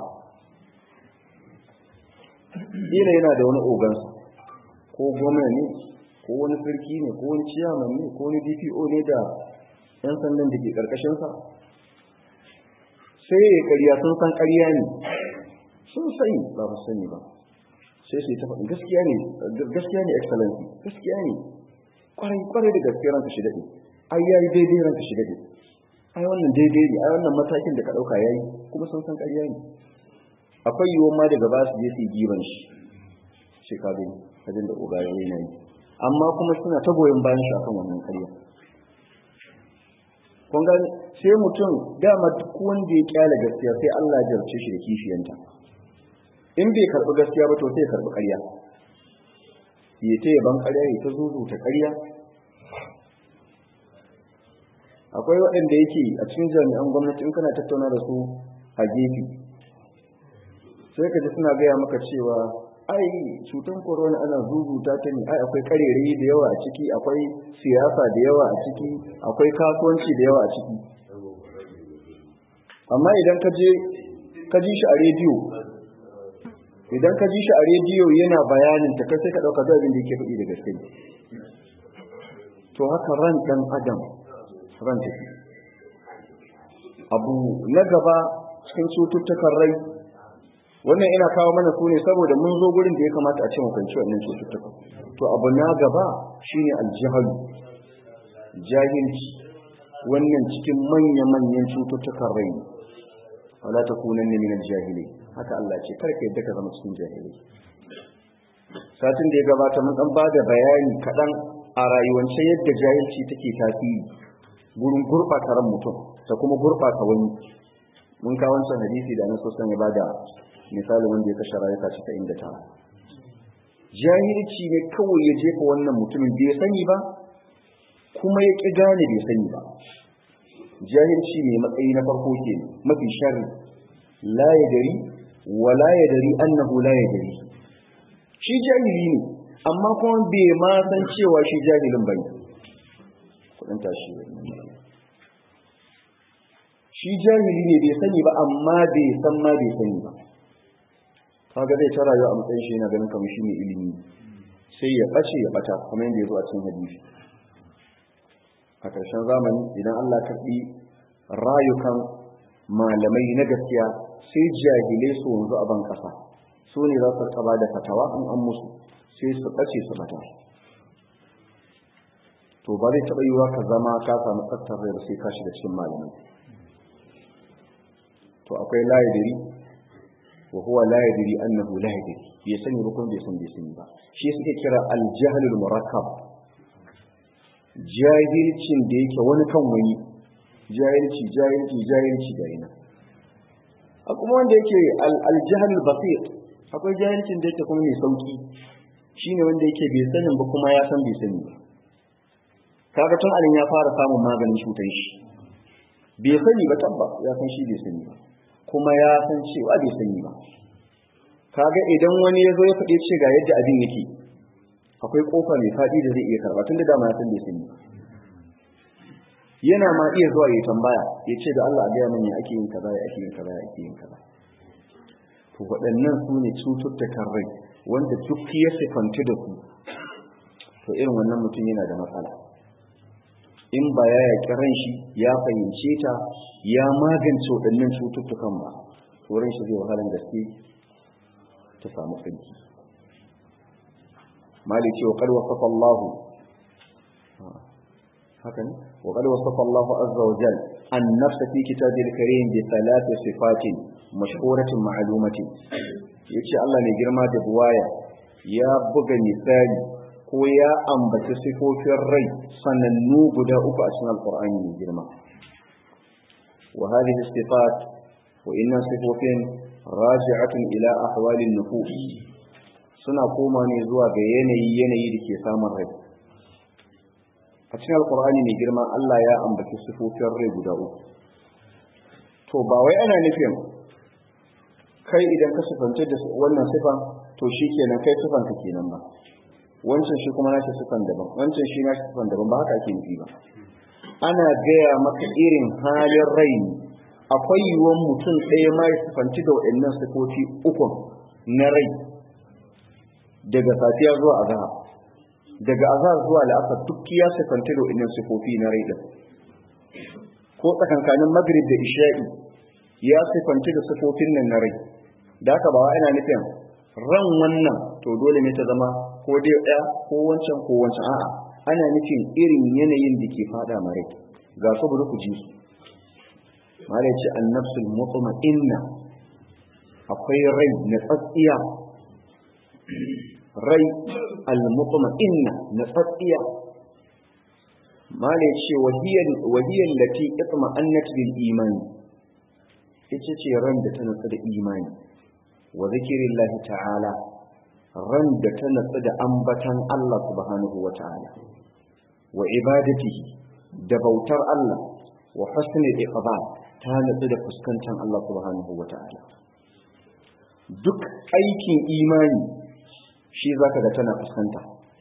Ina yana da wani ogansa ko gwamna ne ko wani sarki ne ko wani ciyaman ne ko wani dpo ne da 'yan sandan da ke ƙarƙashinsa sai ya ƙarya sun san ƙarya ne sun sani ba ba sani ba sai su yi ta faɗin gaskiya ne gaskiya ne excellency gaskiya ne kwarai kwarai da gaskiya ranka shi daɗe ai ya yi daidai ranka shi daɗe ai wannan daidai ne ai wannan matakin da ka ɗauka ya yi kuma sun san ƙarya ne akwai yiwuwar ma daga ba su je su yi giban shi shi ka gani abin da uga ya yi amma kuma suna ta goyon bayan shi akan wannan ƙarya kun gani sai mutum dama duk wanda ya kyale gaskiya sai Allah ya jarce shi da kishiyanta in bai karbi gaskiya ba to sai ya karbi ƙarya ya ta yaban ƙarya ya ta zuzu ta ƙarya akwai waɗanda yake a cikin jami'an gwamnati in kana tattauna da su a gefe sai ka ji suna gaya maka cewa ai cutar corona ana zuzuta ta ne ai akwai karerayi da yawa a ciki akwai siyasa da yawa a ciki akwai kasuwanci da yawa a ciki amma idan ka je ka ji shi a rediyo idan ka ji shi a rediyo yana bayanin ta kai sai ka dauka abin da yake faɗi da gaske to haka ran dan adam ran take abu na gaba cikin cututtukan rai wannan ina kawo mana su ne saboda mun zo gurin da ya kamata a ce mu kanci wannan cututtuka to abu na gaba shine aljihalu jahilci wannan cikin manya-manyan cututtukan rai ne wala takunan ne min aljahili haka Allah ce karka yadda ka zama cikin jahili satin da ya gabata mun dan bada bayani kadan a rayuwance yadda jahilci take tasiri gurin gurbata ran mutum da kuma gurbata wani mun kawo wancan hadisi da Annabi sallallahu ya bada misali wanda ya kashe rayuka cika inda ta jahilci ne kawai ya jefa wannan mutumin bai sani ba kuma ya ƙi gane bai sani ba jahilci ne matsayi na farko ke mafi sharri la ya dari wa la ya dari annahu la ya dari shi jahili ne amma kuma bai ma san cewa shi jahilin bane kudin tashi shi jahili ne bai sani ba amma bai san ma bai sani ba kaga zai ta rayuwa a matsayin shi yana ganin kamar shi ne ilimi sai ya ɓace ya ɓata kamar yadda ya zo a cikin hadisi a ƙarshen zamani idan Allah karɓi rayukan malamai na gaskiya sai jahilai su wanzu a ban ƙasa su ne za su taɓa da fatawa in an musu sai su ɓace su ɓata to ba zai taɓa yiwuwa ka zama ka samu tsaftar rai sai ka shiga cikin malamai to akwai layadiri wa huwa la yadri annahu la yadri bai sani ba kuma bai san bai sani ba shi suke kira al-jahlul murakkab jahilcin da yake wani kan wani jahilci jahilci jahilci da yana a kuma wanda yake al-jahlul basit akwai jahilcin da yake kuma mai sauki shine wanda yake bai sanin ba kuma ya san bai sani ba kaga tun alin ya fara samun maganin cutar shi bai sani ba tabba ya san shi bai sani ba kuma ya san cewa bai sani ba kaga idan wani ya zo ya faɗi ce ga yadda abin yake akwai kofa mai faɗi da zai iya karɓa tun da dama ya san bai sani yana ma iya zuwa ya tambaya ya ce da Allah a gaya mani ake yin kaza ya ake yin kaza ya ake yin kaza to waɗannan su ne cututtukan rai wanda duk ya sifanci da su to irin wannan mutum yana da matsala in ba ya yaƙi ran shi ya fahimce ta ya magance waɗannan cututtukan ba wurin shi zai wahalar gaske ta samu tsinki mali ce wa qad wasafa Allah haka ne wa qad wasafa Allah azza wa jalla an-nafs fi kitabil karim bi thalath sifatin mashhuratin ma'lumatin yace Allah ne girma da buwaya ya buga misali ko ya ambaci sifofin rai sanannu guda uku a cikin alqur'ani mai girma wa hadhihi sifat wa inna sifofin raji'atun ila ahwalin nufus suna koma ne zuwa ga yanayi yanayi da ke samun rai a cikin alkur'ani mai girma Allah ya ambaci sifofin rai guda uku to ba wai ana nufin kai idan ka sifance da wannan sifan to shi kenan kai sifan ka kenan ba wancan shi kuma nashi sifan daban wancan shi nashi sifan daban ba haka ake nufi ba ana gaya maka irin halin rai ne akwai yiwuwar mutum ɗaya ma ya sifanci da waɗannan sifofi ukun na rai daga safiya zuwa azahar daga azahar zuwa la'asar duk ya sifanci da waɗannan sifofi na rai ɗin ko tsakankanin magrib da isha'i ya sifanci da sifofin nan na rai da haka ba ana nufin ran wannan to dole ne ta zama ko dai ɗaya ko wancan ko wancan a'a ana nufin irin yanayin da ke fada ma rai ga su bari ku ji su mala ce annafsul mutma'inna akwai rai na tsatsiya rai al-mutma'inna na tsatsiya mala ce wahiyar wahiyar lati itma'annat bil imani ita ce ran da ta natsu da imani wa zikrillahi ta'ala ran da ta natsu da ambatan Allah subhanahu wa ta'ala wa ibadatihi da bautar Allah wa husnul iqbal ta natsu da fuskantar Allah subhanahu wa ta'ala duk aikin imani shi zaka ga tana fuskanta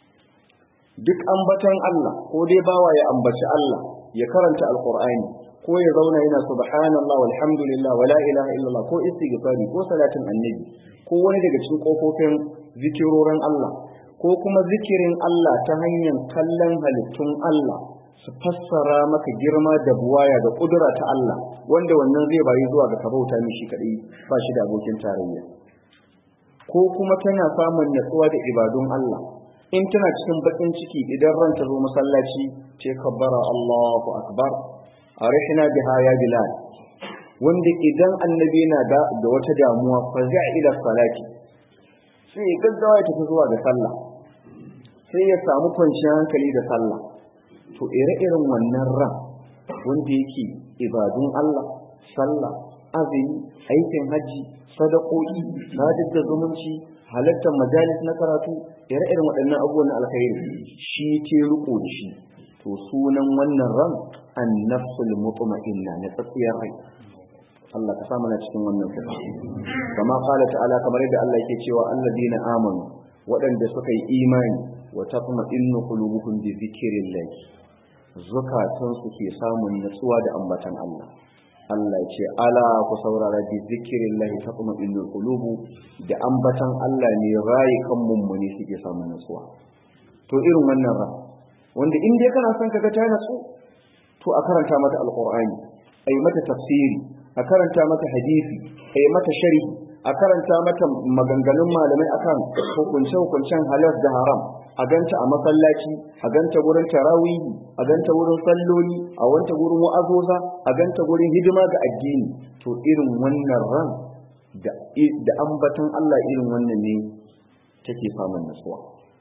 duk ambatan Allah ko dai bawa ya ambaci Allah ya karanta alqur'ani ko ya zauna yana subhanallah walhamdulillah wala ilaha illallah ko istighfari ko salatin annabi ko wani daga cikin kofofin zikirorin Allah ko kuma zikirin Allah ta hanyar kallon halittun Allah su fassara maka girma da buwaya da kudura ta Allah wanda wannan zai bayi zuwa ga kabauta mishi kadai ba shi da abokin tarayya ko kuma tana samun natsuwa da ibadun Allah in tana cikin bakin ciki idan ranta zo masallaci ce kabbara Allahu akbar arihna biha ya bilal wanda idan annabi yana da da wata damuwa fa za'a ila salati sai gaggawa ya tafi zuwa ga sallah sai ya samu kwanciyar hankali da sallah to ire-iren wannan ran wanda yake ibadun Allah sallah azumi aikin haji sadakoki sadar da zumunci halartar majalis na karatu ire-iren waɗannan abubuwan alkhairi shi ke riko da shi to sunan wannan ran annafsul mutma'inna na tsakiyar rai Allah ka sa mana cikin wannan sifa kama qala ta'ala kamar yadda Allah yake cewa alladina amanu waɗanda suka yi imani wa tatma'innu qulubuhum bi dhikrillah zukatan su ke samun natsuwa da ambatan Allah Allah ya ce ala ku saurara bi dhikrillah tatma'innu qulubu da ambatan Allah ne rayukan mummuni suke samun natsuwa to irin wannan ra wanda in dai kana son kaga ta natsu to a karanta mata alqur'ani ayi mata tafsiri a karanta mata hadisi a yi mata shari a karanta mata maganganun malamai akan hukunce-hukuncen halal da haram a ganta a masallaci a ganta wurin tarawihi a ganta wurin salloli a wanta wurin wa'azoza a ganta wurin hidima ga addini to irin wannan ran da ambatan Allah irin wannan ne take samun nasuwa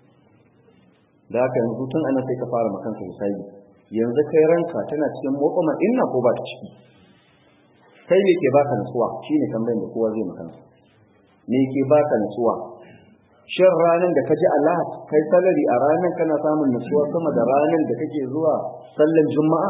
da haka yanzu tun ana sai ka fara makanka hisabi yanzu kai ranka tana cikin motsa inna ko ba ta ciki kai ne ke baka nutsuwa shine tambayar da kowa zai maka me ke baka nutsuwa shin ranan da ka ji Allah kai salari a ranan kana samun nutsuwa sama da ranan da kake zuwa sallan juma'a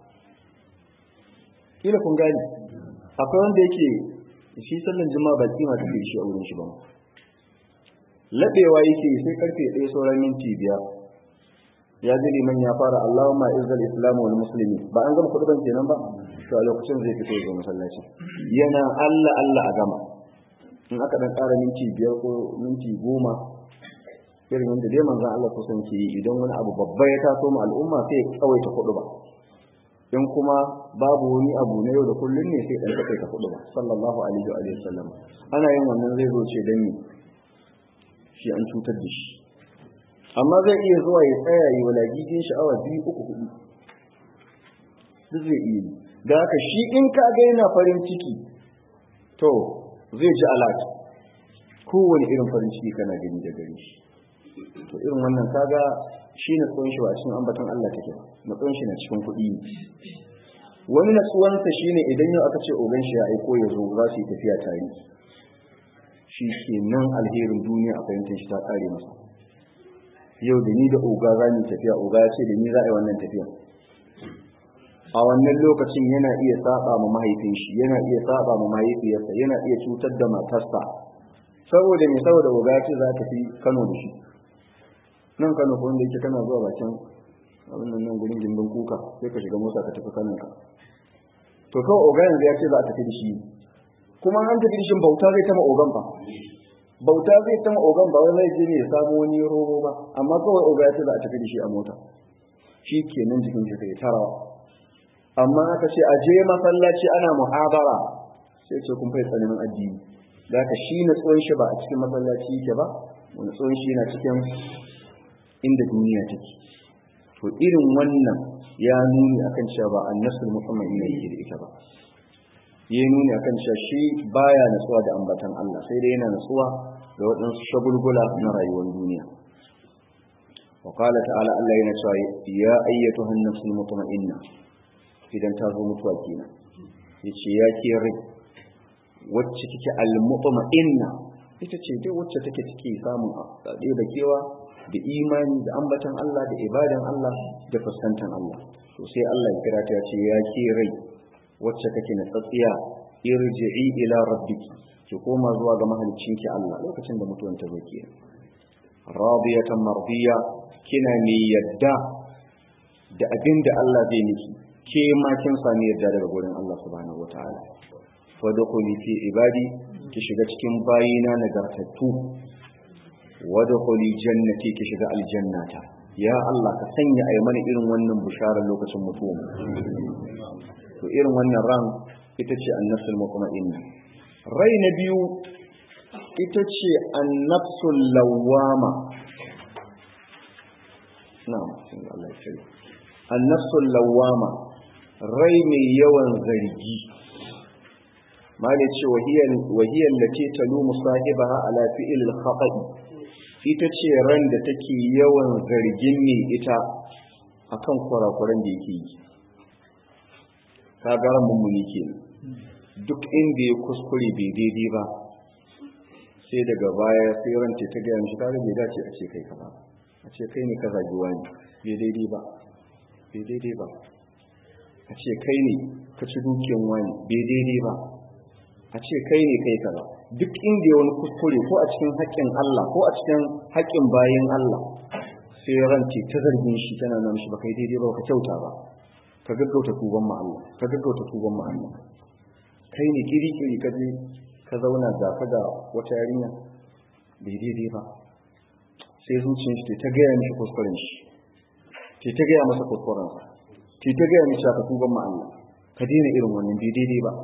kila kun gani akwai wanda yake shi sallan juma'a ba kima take shi a wurin shi ba labewa yake sai karfe 1 sauran minti biyar ya ji liman ya fara Allahumma izzal islam wal muslimin ba an gama kuduban kenan ba to a lokacin zai fito ga masallaci yana Allah Allah a gama in aka dan ƙara minti biyar ko minti goma irin yadda dai manzon Allah kusan ke yi idan wani abu babba ya taso mu al'umma sai ya tsawaita kudu ba in kuma babu wani abu na yau da kullun ne sai dan takaita kudu ba sallallahu alaihi wa sallam ana yin wannan zai zo ce dan shi an cutar da shi amma zai iya zuwa ya tsaya yi walagigin sha'awa biyu uku hudu duk zai iya da haka shi in ka ga yana farin ciki to zai ji alat kowane irin farin ciki kana gani da gari shi to irin wannan kaga shi na tsohon shi ba cikin ambaton Allah take ba na tsohon shi na cikin kuɗi ne wani na tsuwansa shine idan yau aka ce ogan shi ya aiko ya zo za su yi tafiya tare shi ke nan alherin duniya a fahimtar shi ta ƙare masa yau da ni da oga za mu tafiya oga ya ce da ni za a yi wannan tafiya a wannan lokacin yana iya saba ma mahaifin shi yana iya saba ma mahaifiyarsa yana iya cutar da matarsa saboda me saboda oga ya ce za ta fi Kano da shi nan Kano ko wanda yake kana zuwa bakin abin nan gurin gindin kuka sai ka shiga mota ka tafi Kano ka to kawai oga yanzu ya ce za a tafi da shi kuma an tafi da shi bauta zai tama ogan fa bauta zai tama ogan ba wai zai je ne ya samu wani robo ba amma kawai oga ya ce za a tafi da shi a mota shi kenan jikin shi kai tarawa amma aka ce a je masallaci ana muhabara sai ce kun fai tsananin addini da ka shi na tsohon shi ba a cikin masallaci yake ba wani tsohon shi na cikin inda duniya take to irin wannan ya nuni akan cewa ba annasul muhammad ne yake da ita ba ya nuni akan cewa shi baya natsuwa da ambatan Allah sai dai yana natsuwa da waɗansu shagulgula na rayuwar duniya wa qala ta'ala Allah yana cewa ya ayyatuha an-nafsul mutma'inna idan ta zo mutuwa kenan yace ya ke rai wacce kike al-mutma'inna ita ce dai wacce take take samun ɗaya da kewa da imani da ambatan Allah da ibadan Allah da fuskantar Allah to sai Allah ya kira ta ya ce ya ke rai wacce kake na tsatsiya irji'i ila rabbiki ki koma zuwa ga mahaliccinki Allah lokacin da mutuwan ta zo kenan radiyatan mardiya kina ne yadda da abin da Allah zai miki ke ma kin sami yadda daga gurin Allah subhanahu wataala fadkhuli fi ibadi ki shiga cikin bayina nagartattu wadkhuli jannati ki shiga aljannata ya Allah ka sanya ayi mana irin wannan bisharar lokacin mutuwa to irin wannan ran ita ce annafsul mutma'inna rai na biyu ita ce annafsul lawwama na'am sun Allah ya annafsul lawwama rai mai yawan zargi mali ce wahiyar lati talumu sahibaha ala fi'il al-khata'i ita ce ran da take yawan zargin ne ita akan kurakuran da yake yi ka ga mummuni kenan duk inda ya kuskure bai daidai ba sai daga baya sai ranta ta gaya mishi kaga bai dace a ce kai ka ba a ce kai ne ka zagi wani bai daidai ba bai daidai ba a ce kai ne ka ci dukiyan wani bai daidai ba a ce kai ne kai kaza duk inda ya wani kuskure ko a cikin haƙƙin Allah ko a cikin haƙƙin bayin Allah sai ranta ta zargin shi tana nan shi ba kai daidai ba ka kyauta ba ka gaggauta tuban mu Allah ka gaggauta tuban mu Allah kai ne kiri kiri ka je ka zauna ga ka ga wata yarinya bai daidai ba sai zuciyar shi ta gaya mishi kuskuren shi ta ta gaya masa kuskuren sa ta ta gaya mishi ka tuban mu Allah ka daina irin wannan bai daidai ba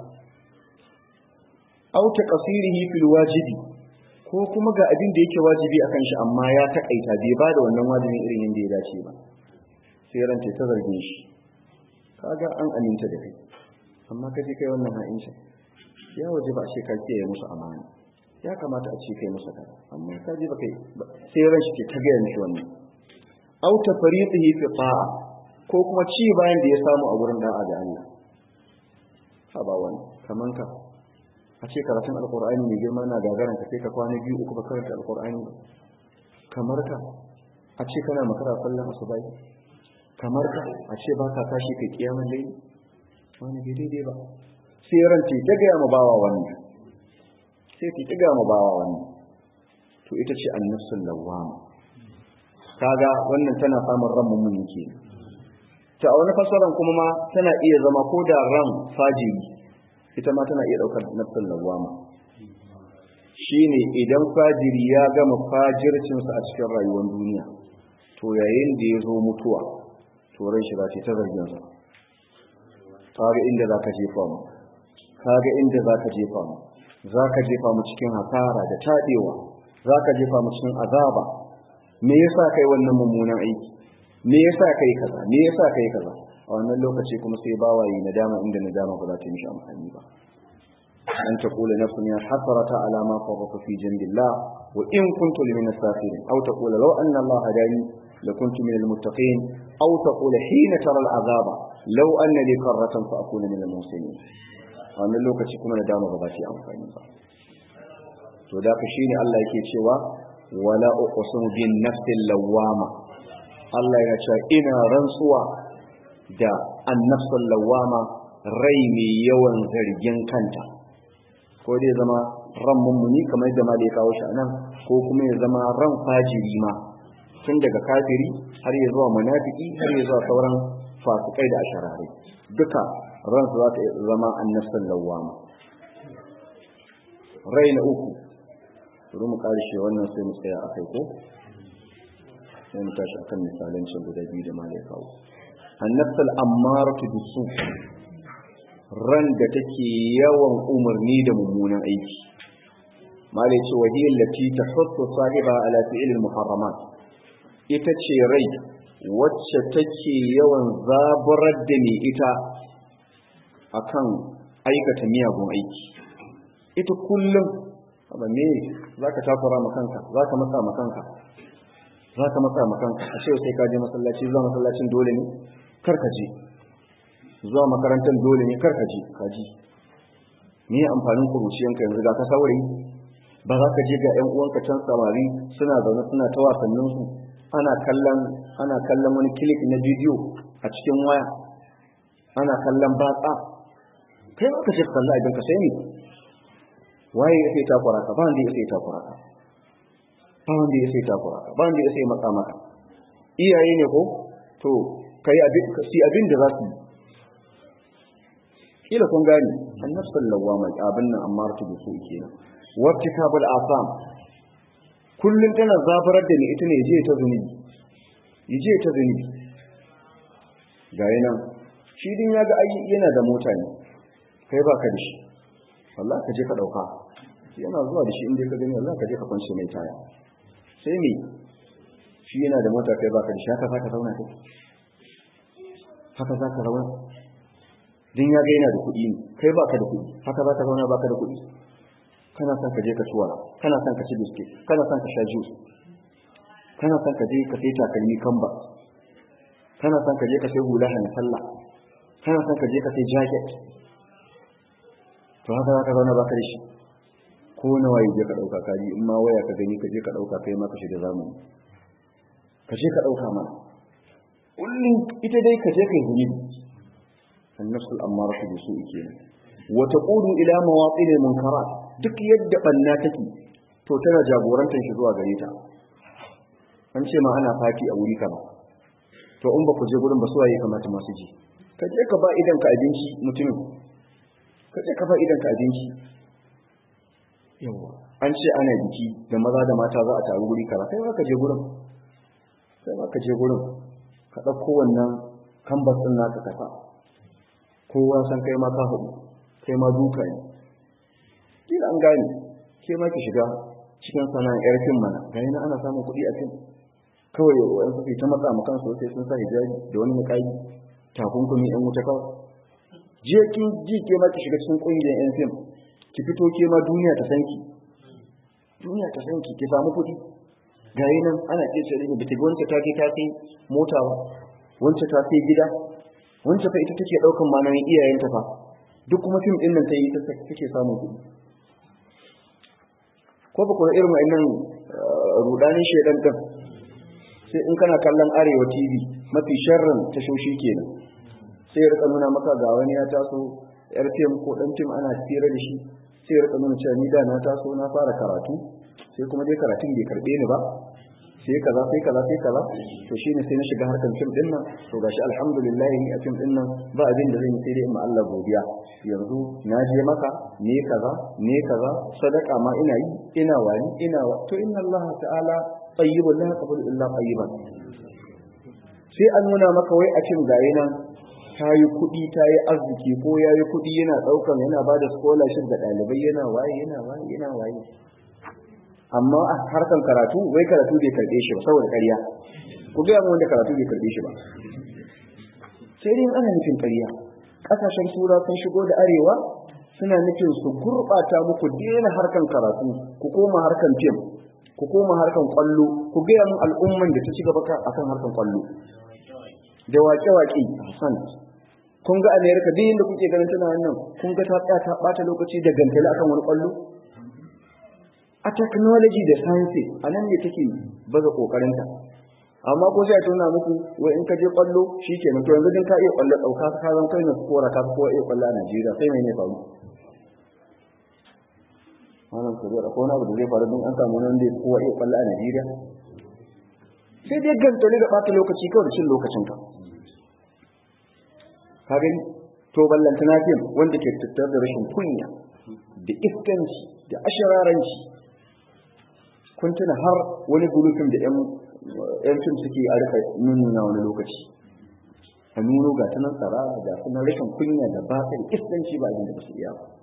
au taqsirihi fil wajibi ko kuma ga abin da yake wajibi akan shi amma ya takaita bai ba da wannan wajibin irin yadda ya dace ba sai ranta ta zargin shi kaga an aminta da kai amma kaje kai wannan ha'inci ya waje ba ce ka kiyaye musu amana ya kamata a ce kai musu kaza amma ka je ba kai sai ran shi ke ta gaya mishi wannan au tafriqihi fi ta'a ko kuma ci bayan da ya samu a gurin da'a da Allah ha ba wani kaman ka a ce karatun alqur'ani mai girma na gagaran ka sai ka kwana biyu uku ba karanta alqur'ani kamar ka a ce kana makara sallan asubai kamar ka a ce ba ka tashi kai kiyamun dai wani bai daidai ba sai ran ce ta gaya ma bawa wannan sai ki ta gaya ma bawa wannan to ita ce annafsul lawwama kaga wannan tana samun ran mummuni ke ta a wani fasaran kuma ma tana iya zama ko da ran fajiri ita ma tana iya daukar nafsul lawwama shine idan fajiri ya gama fajircinsa a cikin rayuwar duniya to yayin da ya zo mutuwa to ran shi za ta zargin sa kaga inda zaka jefa mu kaga inda zaka jefa mu zaka jefa mu cikin hasara da tadewa zaka jefa mu cikin azaba me yasa kai wannan mummunan aiki me yasa kai kaza me yasa kai kaza a wannan lokaci kuma sai bawayi nadama inda nadama ba za ta yi mishi amfani ba an taqula nafsun ya hasrata ala ma farrata fi jambillah wa in kuntu min as-safirin aw taqula law anna Allah hadani lakuntu min al-muttaqin aw taqula hina tara al-azaba law anna li karratan fa akuna min al-muslimin a wannan lokaci kuma nadama ba za ta yi amfani ba to da ka shine Allah yake cewa wala uqsimu bin nafsil lawama Allah ya ce ina rantsuwa da annafsul lawama rai mai yawan zargin kanta ko dai zama ran mummuni kamar da ma da ya kawo shi anan ko kuma ya zama ran fajiri ma tun daga kafiri har ya zuwa munafiki har ya zuwa sauran fasikai da asharare duka ran su za ta zama annafsul lawama rai na uku bari mu karshe wannan sai mu tsaya a kai ko sai mu tashi akan misalan cin guda biyu da ma da ya kawo annafsul ammaratu bisu ran da take yawan umarni da mummunan aiki malai ce wahiyar lati ta hutu sahiba ala fi'ilil muharramat ita ce rai wacce take yawan zaburar da ni ita akan aikata miyagun aiki ita kullum abu ne za ka takura makanka za ka matsa makanka za ka matsa makanka a ce sai ka je masallaci zuwa masallacin dole ne kar ka je zuwa makarantar dole ne karka je kaji me amfanin kuruciyanka yanzu ga ka saurayi ba za ka je ga ƴan uwanka can samari suna zaune suna ta wasannin su ana kallon ana kallon wani clip na bidiyo a cikin waya ana kallon batsa kai ba ka je kalla idan ka sai ne waye ya sai takura ka ba wanda ya sai takura ka ba wanda ya sai takura ka ba wanda ya sai matsa maka iyaye ne ko to kai abin si abin da za su yi kila kun gani annafsul lawama abin nan amma ta da su kenan wattikabul asam kullun tana zabarar da ni ita ne je ta zunubi yaje ta zunubi ga yana shi din ya ga ai yana da mota ne kai ba ka da shi wallahi ka je ka dauka yana zuwa da shi inda ka gani wallahi ka je ka kwance mai taya sai me shi yana da mota kai ba ka da shi haka zaka zauna kai haka zaka zauna din ya ga yana da kuɗi ne kai baka da kuɗi haka za ka zauna baka da kuɗi kana son ka je ka ci wara kana son ka ci biskit kana son ka sha juice kana son ka je ka sai takalmi kamba kana son ka je ka sai hula hana sallah kana son ka je ka sai jacket to haka za ka zauna baka da shi ko nawa ya je ka ɗauka kaji in ma waya ka gani ka je ka ɗauka kai ma ka shiga zamani ka je ka ɗauka mana kullum ita dai ka je ka yi zunubi النفس الأمارة بسوء كينا وتقول إلى مواطن المنكرات duk yadda banna take to tana jagorantar shi zuwa gare ta an ce ma ana fati a wuri kaza to in ba ku je gurin ba su waye kamata masu ji ka je ka ba idan ka abinci mutumin ka je ka ba idan ka abinci yawa an ce ana biki da maza da mata za a taru wuri kaza kai ma ka je gurin kai ma ka je gurin ka ɗauko wannan kambas ɗin naka ka sa kowa san kai ma ka hudu kai ma duka ne kila an gane ke ma ki shiga cikin sana'ar yar fim mana gani na ana samun kuɗi a fim kawai wa'yan su ta matsa makan su sai sun sa hijabi da wani muƙayi takunkumi yan wuta kawai je kin ji ke ma ki shiga cikin ƙungiyar yan fim ki fito ke ma duniya ta san ki duniya ta san ki ki samu kuɗi gari nan ana ce ce da ta wancan ta je ta sai mota ba wancan ta sai gida wancan fa ita take daukan manayin iyayenta fa duk kuma fim din nan ta yi take samun kuɗi ko ba kuma irin wa'annan rudanin shedan din sai in kana kallon arewa tv mafi sharrin tashoshi kenan sai ya rika nuna maka ga wani ya taso yar fim ko dan fim ana tsira da shi sai ya rika nuna cewa ni da na taso na fara karatu sai kuma dai karatun bai karbe ni ba sai kaza sai kaza sai kaza to shine sai na shiga harkar fim din nan to gashi alhamdulillah ni a fim din nan ba abin da zan yi sai dai in Allah godiya yanzu na je maka ne kaza ne kaza sadaka ma ina yi ina wani ina to inna Allah ta'ala tayyibun la yaqbalu illa tayyiban sai an nuna maka wai a cin gaye nan ta yi kuɗi ta yi arziki ko ya yi kuɗi yana ɗaukan yana ba da scholarship ga ɗalibai yana waye yana waye yana waye amma a harkan karatu wai karatu bai karɓe shi ba saboda ƙarya ku gaya mu wanda karatu bai karɓe shi ba sai dai ana nufin ƙarya ƙasashen tura sun shigo da arewa suna nufin su gurɓata muku daina harkan karatu ku koma harkan fim ku koma harkan kwallo ku gaya mun al'umman da ta ci gaba akan harkan kwallo da waƙe-waƙe Hassan kun ga America duk inda kuke ganin tana wannan kun ga ta tsaya ta bata lokaci da gantali akan wani kwallo a technology da science a nan ne take baza kokarinta amma ko sai a tuna muku wai in ka je kwallo shikenan to yanzu din ka iya kwallo dauka ka zan kai na kora ka ko iya kwallo a Najeriya sai mai ne faru wannan ko da ko na abu da zai faru din an samu nan da kowa iya kwallo a Najeriya sai dai gantali da bata lokaci kawai da cin lokacin ka ka gani to ballantana fim wanda ke tattar da rashin kunya da iskanci da ashararanci kun tuna har wani gulufin da yan fim suke a rika nuna wani lokaci a nuno ga ta nan tsara ga kuma rashin kunya da ba da iskanci ba abin da ba su iya ba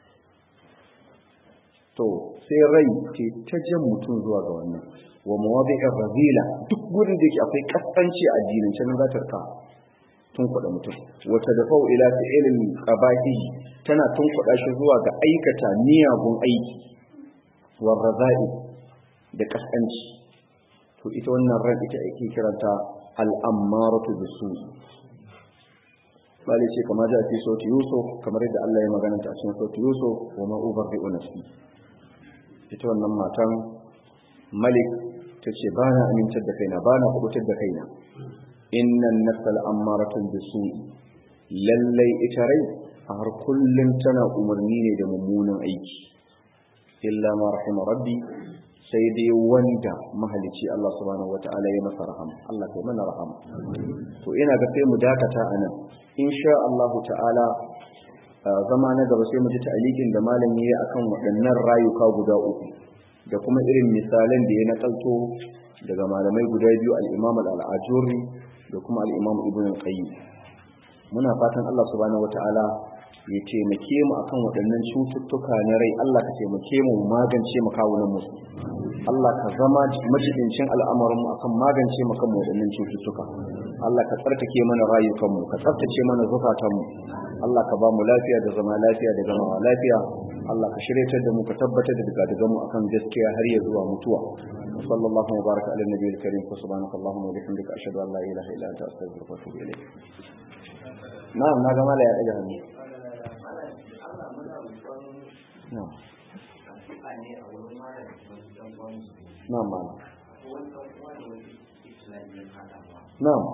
to sai rai ke ta jan mutum zuwa ga wannan wa mawadi'ir razila duk gurin da yake akwai kaskanci a addinin can za ta rika tun kuɗa mutum wata da fa'u ila fi'ilin qabahi tana tun kuɗa shi zuwa ga aikata miyagun aiki wa razai da kaskanci to ita wannan ran ita ake kiranta al'ammaratu bisu bale ce kamar da fi sauti yusuf kamar yadda Allah ya magana ta cikin sauti yusuf wa ma ubarri'u nafsi ita wannan matan malik ta ce ba na amintar da kaina ba na kubutar da kaina innan nafsal ammaratun bisu lallai ita rai a har kullum tana umarni ne da mummunan aiki illa ma rahima rabbi sai dai wanda mahalici Allah subhanahu wata'ala ya masa rahama Allah kai mana rahama to ina ga sai mu dakata anan insha Allah ta'ala zama na gaba sai mu ji ta'alikin da malami ya akan waɗannan rayuka guda uku da kuma irin misalan da ya nakalto daga malamai guda biyu al-Imam al-Ajuri da kuma al-Imam Ibn Qayyim muna fatan Allah subhanahu wata'ala ya taimake mu akan waɗannan cututtuka na rai Allah ka taimake mu magance mu kawunan mu Allah ka zama majibincin al'amarin mu akan magance mu kan waɗannan cututtuka Allah ka tsarkake mana rayukan mu ka tsaftace mana zukatan mu Allah ka ba mu lafiya da zama lafiya da zama lafiya Allah ka shiryatar da mu ka tabbatar da daga mu akan gaskiya har ya zuwa mutuwa sallallahu wa baraka ala nabiyil karim subhanaka allahumma wa bihamdika ashhadu an la ilaha illa anta astaghfiruka wa atubu ilayk na'am na ga mala ya daga hannu na'am na'am mala na'am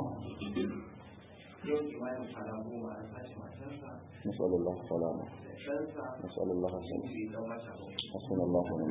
نسأل الله السلامة نسأل الله السلامة حسن الله ونعم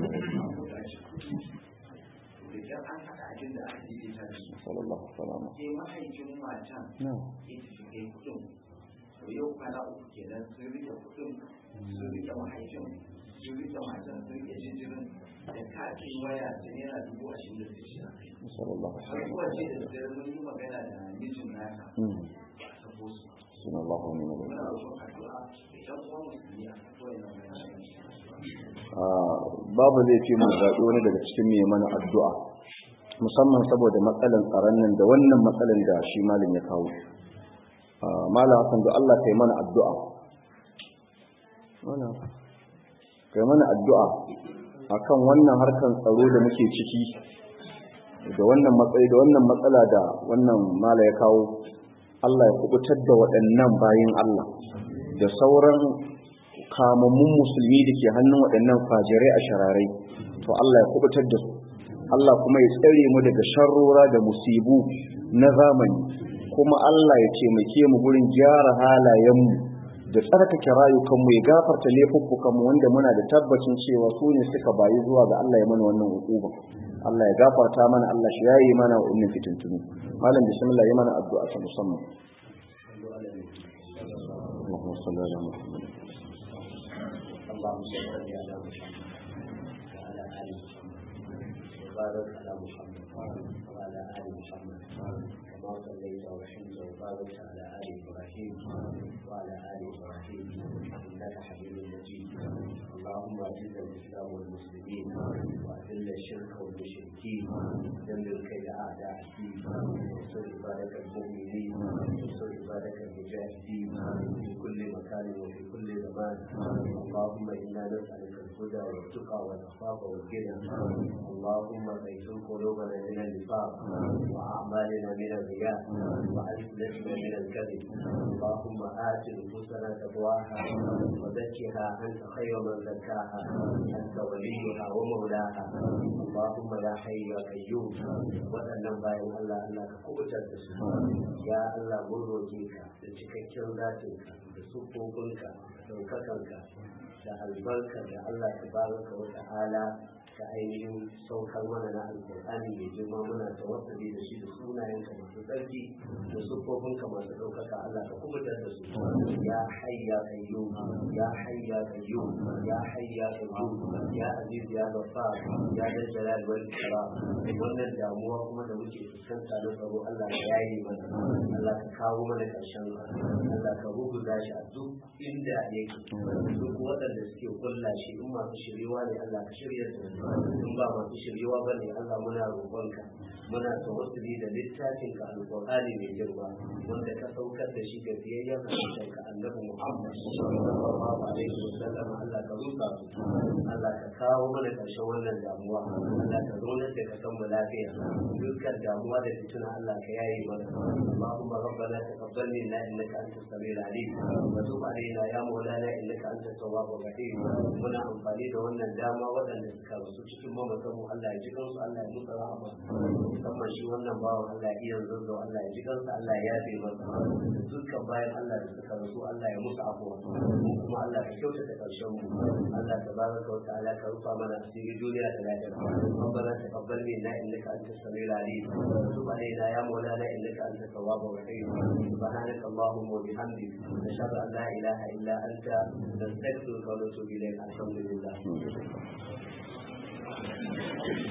idan an haɗa abin da aka yi ta da su نسأل الله السلامة sai mahaifin matan نعم ya tafi kai kuɗin to yau kwana uku kenan sun rike kuɗin sun rike mahaifin sun rike matan sun rike jinjirin da katin waya da naira dubu ashirin da shida نسأل الله har السلامة zuwa ce da dare mun yi magana da mijin naka مم. ta bosu حسن الله ونعم الوكيل muna roƙon addu'a da ɗan uwan musulmi a kasuwar nan bayan Ah, babu zai fi mu zaɓi wani daga cikin mai mana addu'a musamman saboda matsalan tsaron nan da wannan matsalan da shi malin ya kawo Ah, malam hasan da Allah kai mana addu'a Malam, kai mana addu'a akan wannan harkan tsaro da muke ciki da wannan matsayi da wannan matsala da wannan mala ya kawo Allah ya kubutar da waɗannan bayin Allah da sauran kamammun musulmi da ke hannun waɗannan fajirai a shararai to Allah ya kubutar da su Allah kuma ya tsare mu daga sharrora da musibu na zamani kuma Allah ya taimake mu gurin gyara halayenmu da tsarkake rayukanmu ya gafarta laifuffukanmu wanda muna da tabbacin cewa su ne suka bayi zuwa ga Allah ya mana wannan hukuma Allah ya gafarta mana Allah shi yayi mana wa'annan fitintunu malam bismillah yi mana addu'a ta musamman اللهم صل على محمد اللهم صل على محمد وعلى ال محمد وبارك على محمد وعلى ال محمد كما صليت ورحمت وبارك على ال ابراهيم وعلى ال ابراهيم انك حميد مجيد اللهم اعز الاسلام والمسلمين واذل الشرك والمشركين دمر كيد اعداء الدين وانصر عبادك المؤمنين وانصر عبادك المجاهدين في كل مكان وفي كل زمان اللهم انا نسالك الهدى والتقى والعفاف والغنى اللهم زيتون قلوبنا من النفاق واعمالنا من الرياء والسنتنا من الكذب اللهم ات نفوسنا تقواها وزكها انت خير من زكاها انت وليها ومولاها اللهم يا حي يا قيوم waɗannan bayan Allah Allah ka kubutar da su ya Allah mun roƙe ka da cikakken zatinka da sufofinka da ɗaukakanka da albarka da Allah ta baraka wa ta'ala ta ainihin saukar mana na alƙur'ani mai girma muna tawassuli da shi da sunayenka masu tsarki da sufofinka masu ɗaukaka Allah ka kubutar da su ya hayya qayyum ya hayya qayyum ya hayya qayyum ya aziz ya ghaffar ya dal jalal wal ikram wannan damuwa kuma da muke fuskanta na tsaro Allah ya yayi mana Allah ka kawo mana karshen Allah ka rubuta shi a duk inda yake duk waɗanda suke kulla shi in masu shiriwa ne Allah ka shirya da su in ba masu shiriwa ba ne Allah muna roƙonka muna tawassuli da littafin ka alƙur'ani mai girma wanda ka saukar da shi ga biyayyen halittar ka annabi Muhammad sallallahu alaihi wasallam Allah ka rusa su Allah ka kawo mana ƙarshen wannan damuwa Allah ka zo da ka san mu lafiya dukkan damuwa da fitina Allah ka yaye mana اللهم ربنا تقبل منا انك انت السميع العليم وتب علينا يا مولانا انك انت التواب الرحيم muna amfani da wannan dama waɗanda suka rasu cikin mamatan mu Allah ya ji kansu Allah ya musu rahama musamman shi wannan bawan Allah ya iya zanzo Allah ya ji kansu Allah ya yafe masa dukkan bayan Allah da suka rasu Allah ya musu afuwa mu kuma Allah ya kyautata karshen mu Allah tabaraka wa ta'ala ka rufa mana asiri duniya da lafiya ربنا تقبل منا انك انت السميع العليم وتب علينا يا مولانا انك انت التواب الرحيم سبحانك اللهم وبحمدك نشهد ان لا اله الا انت نستغفرك ونتوب اليك الحمد لله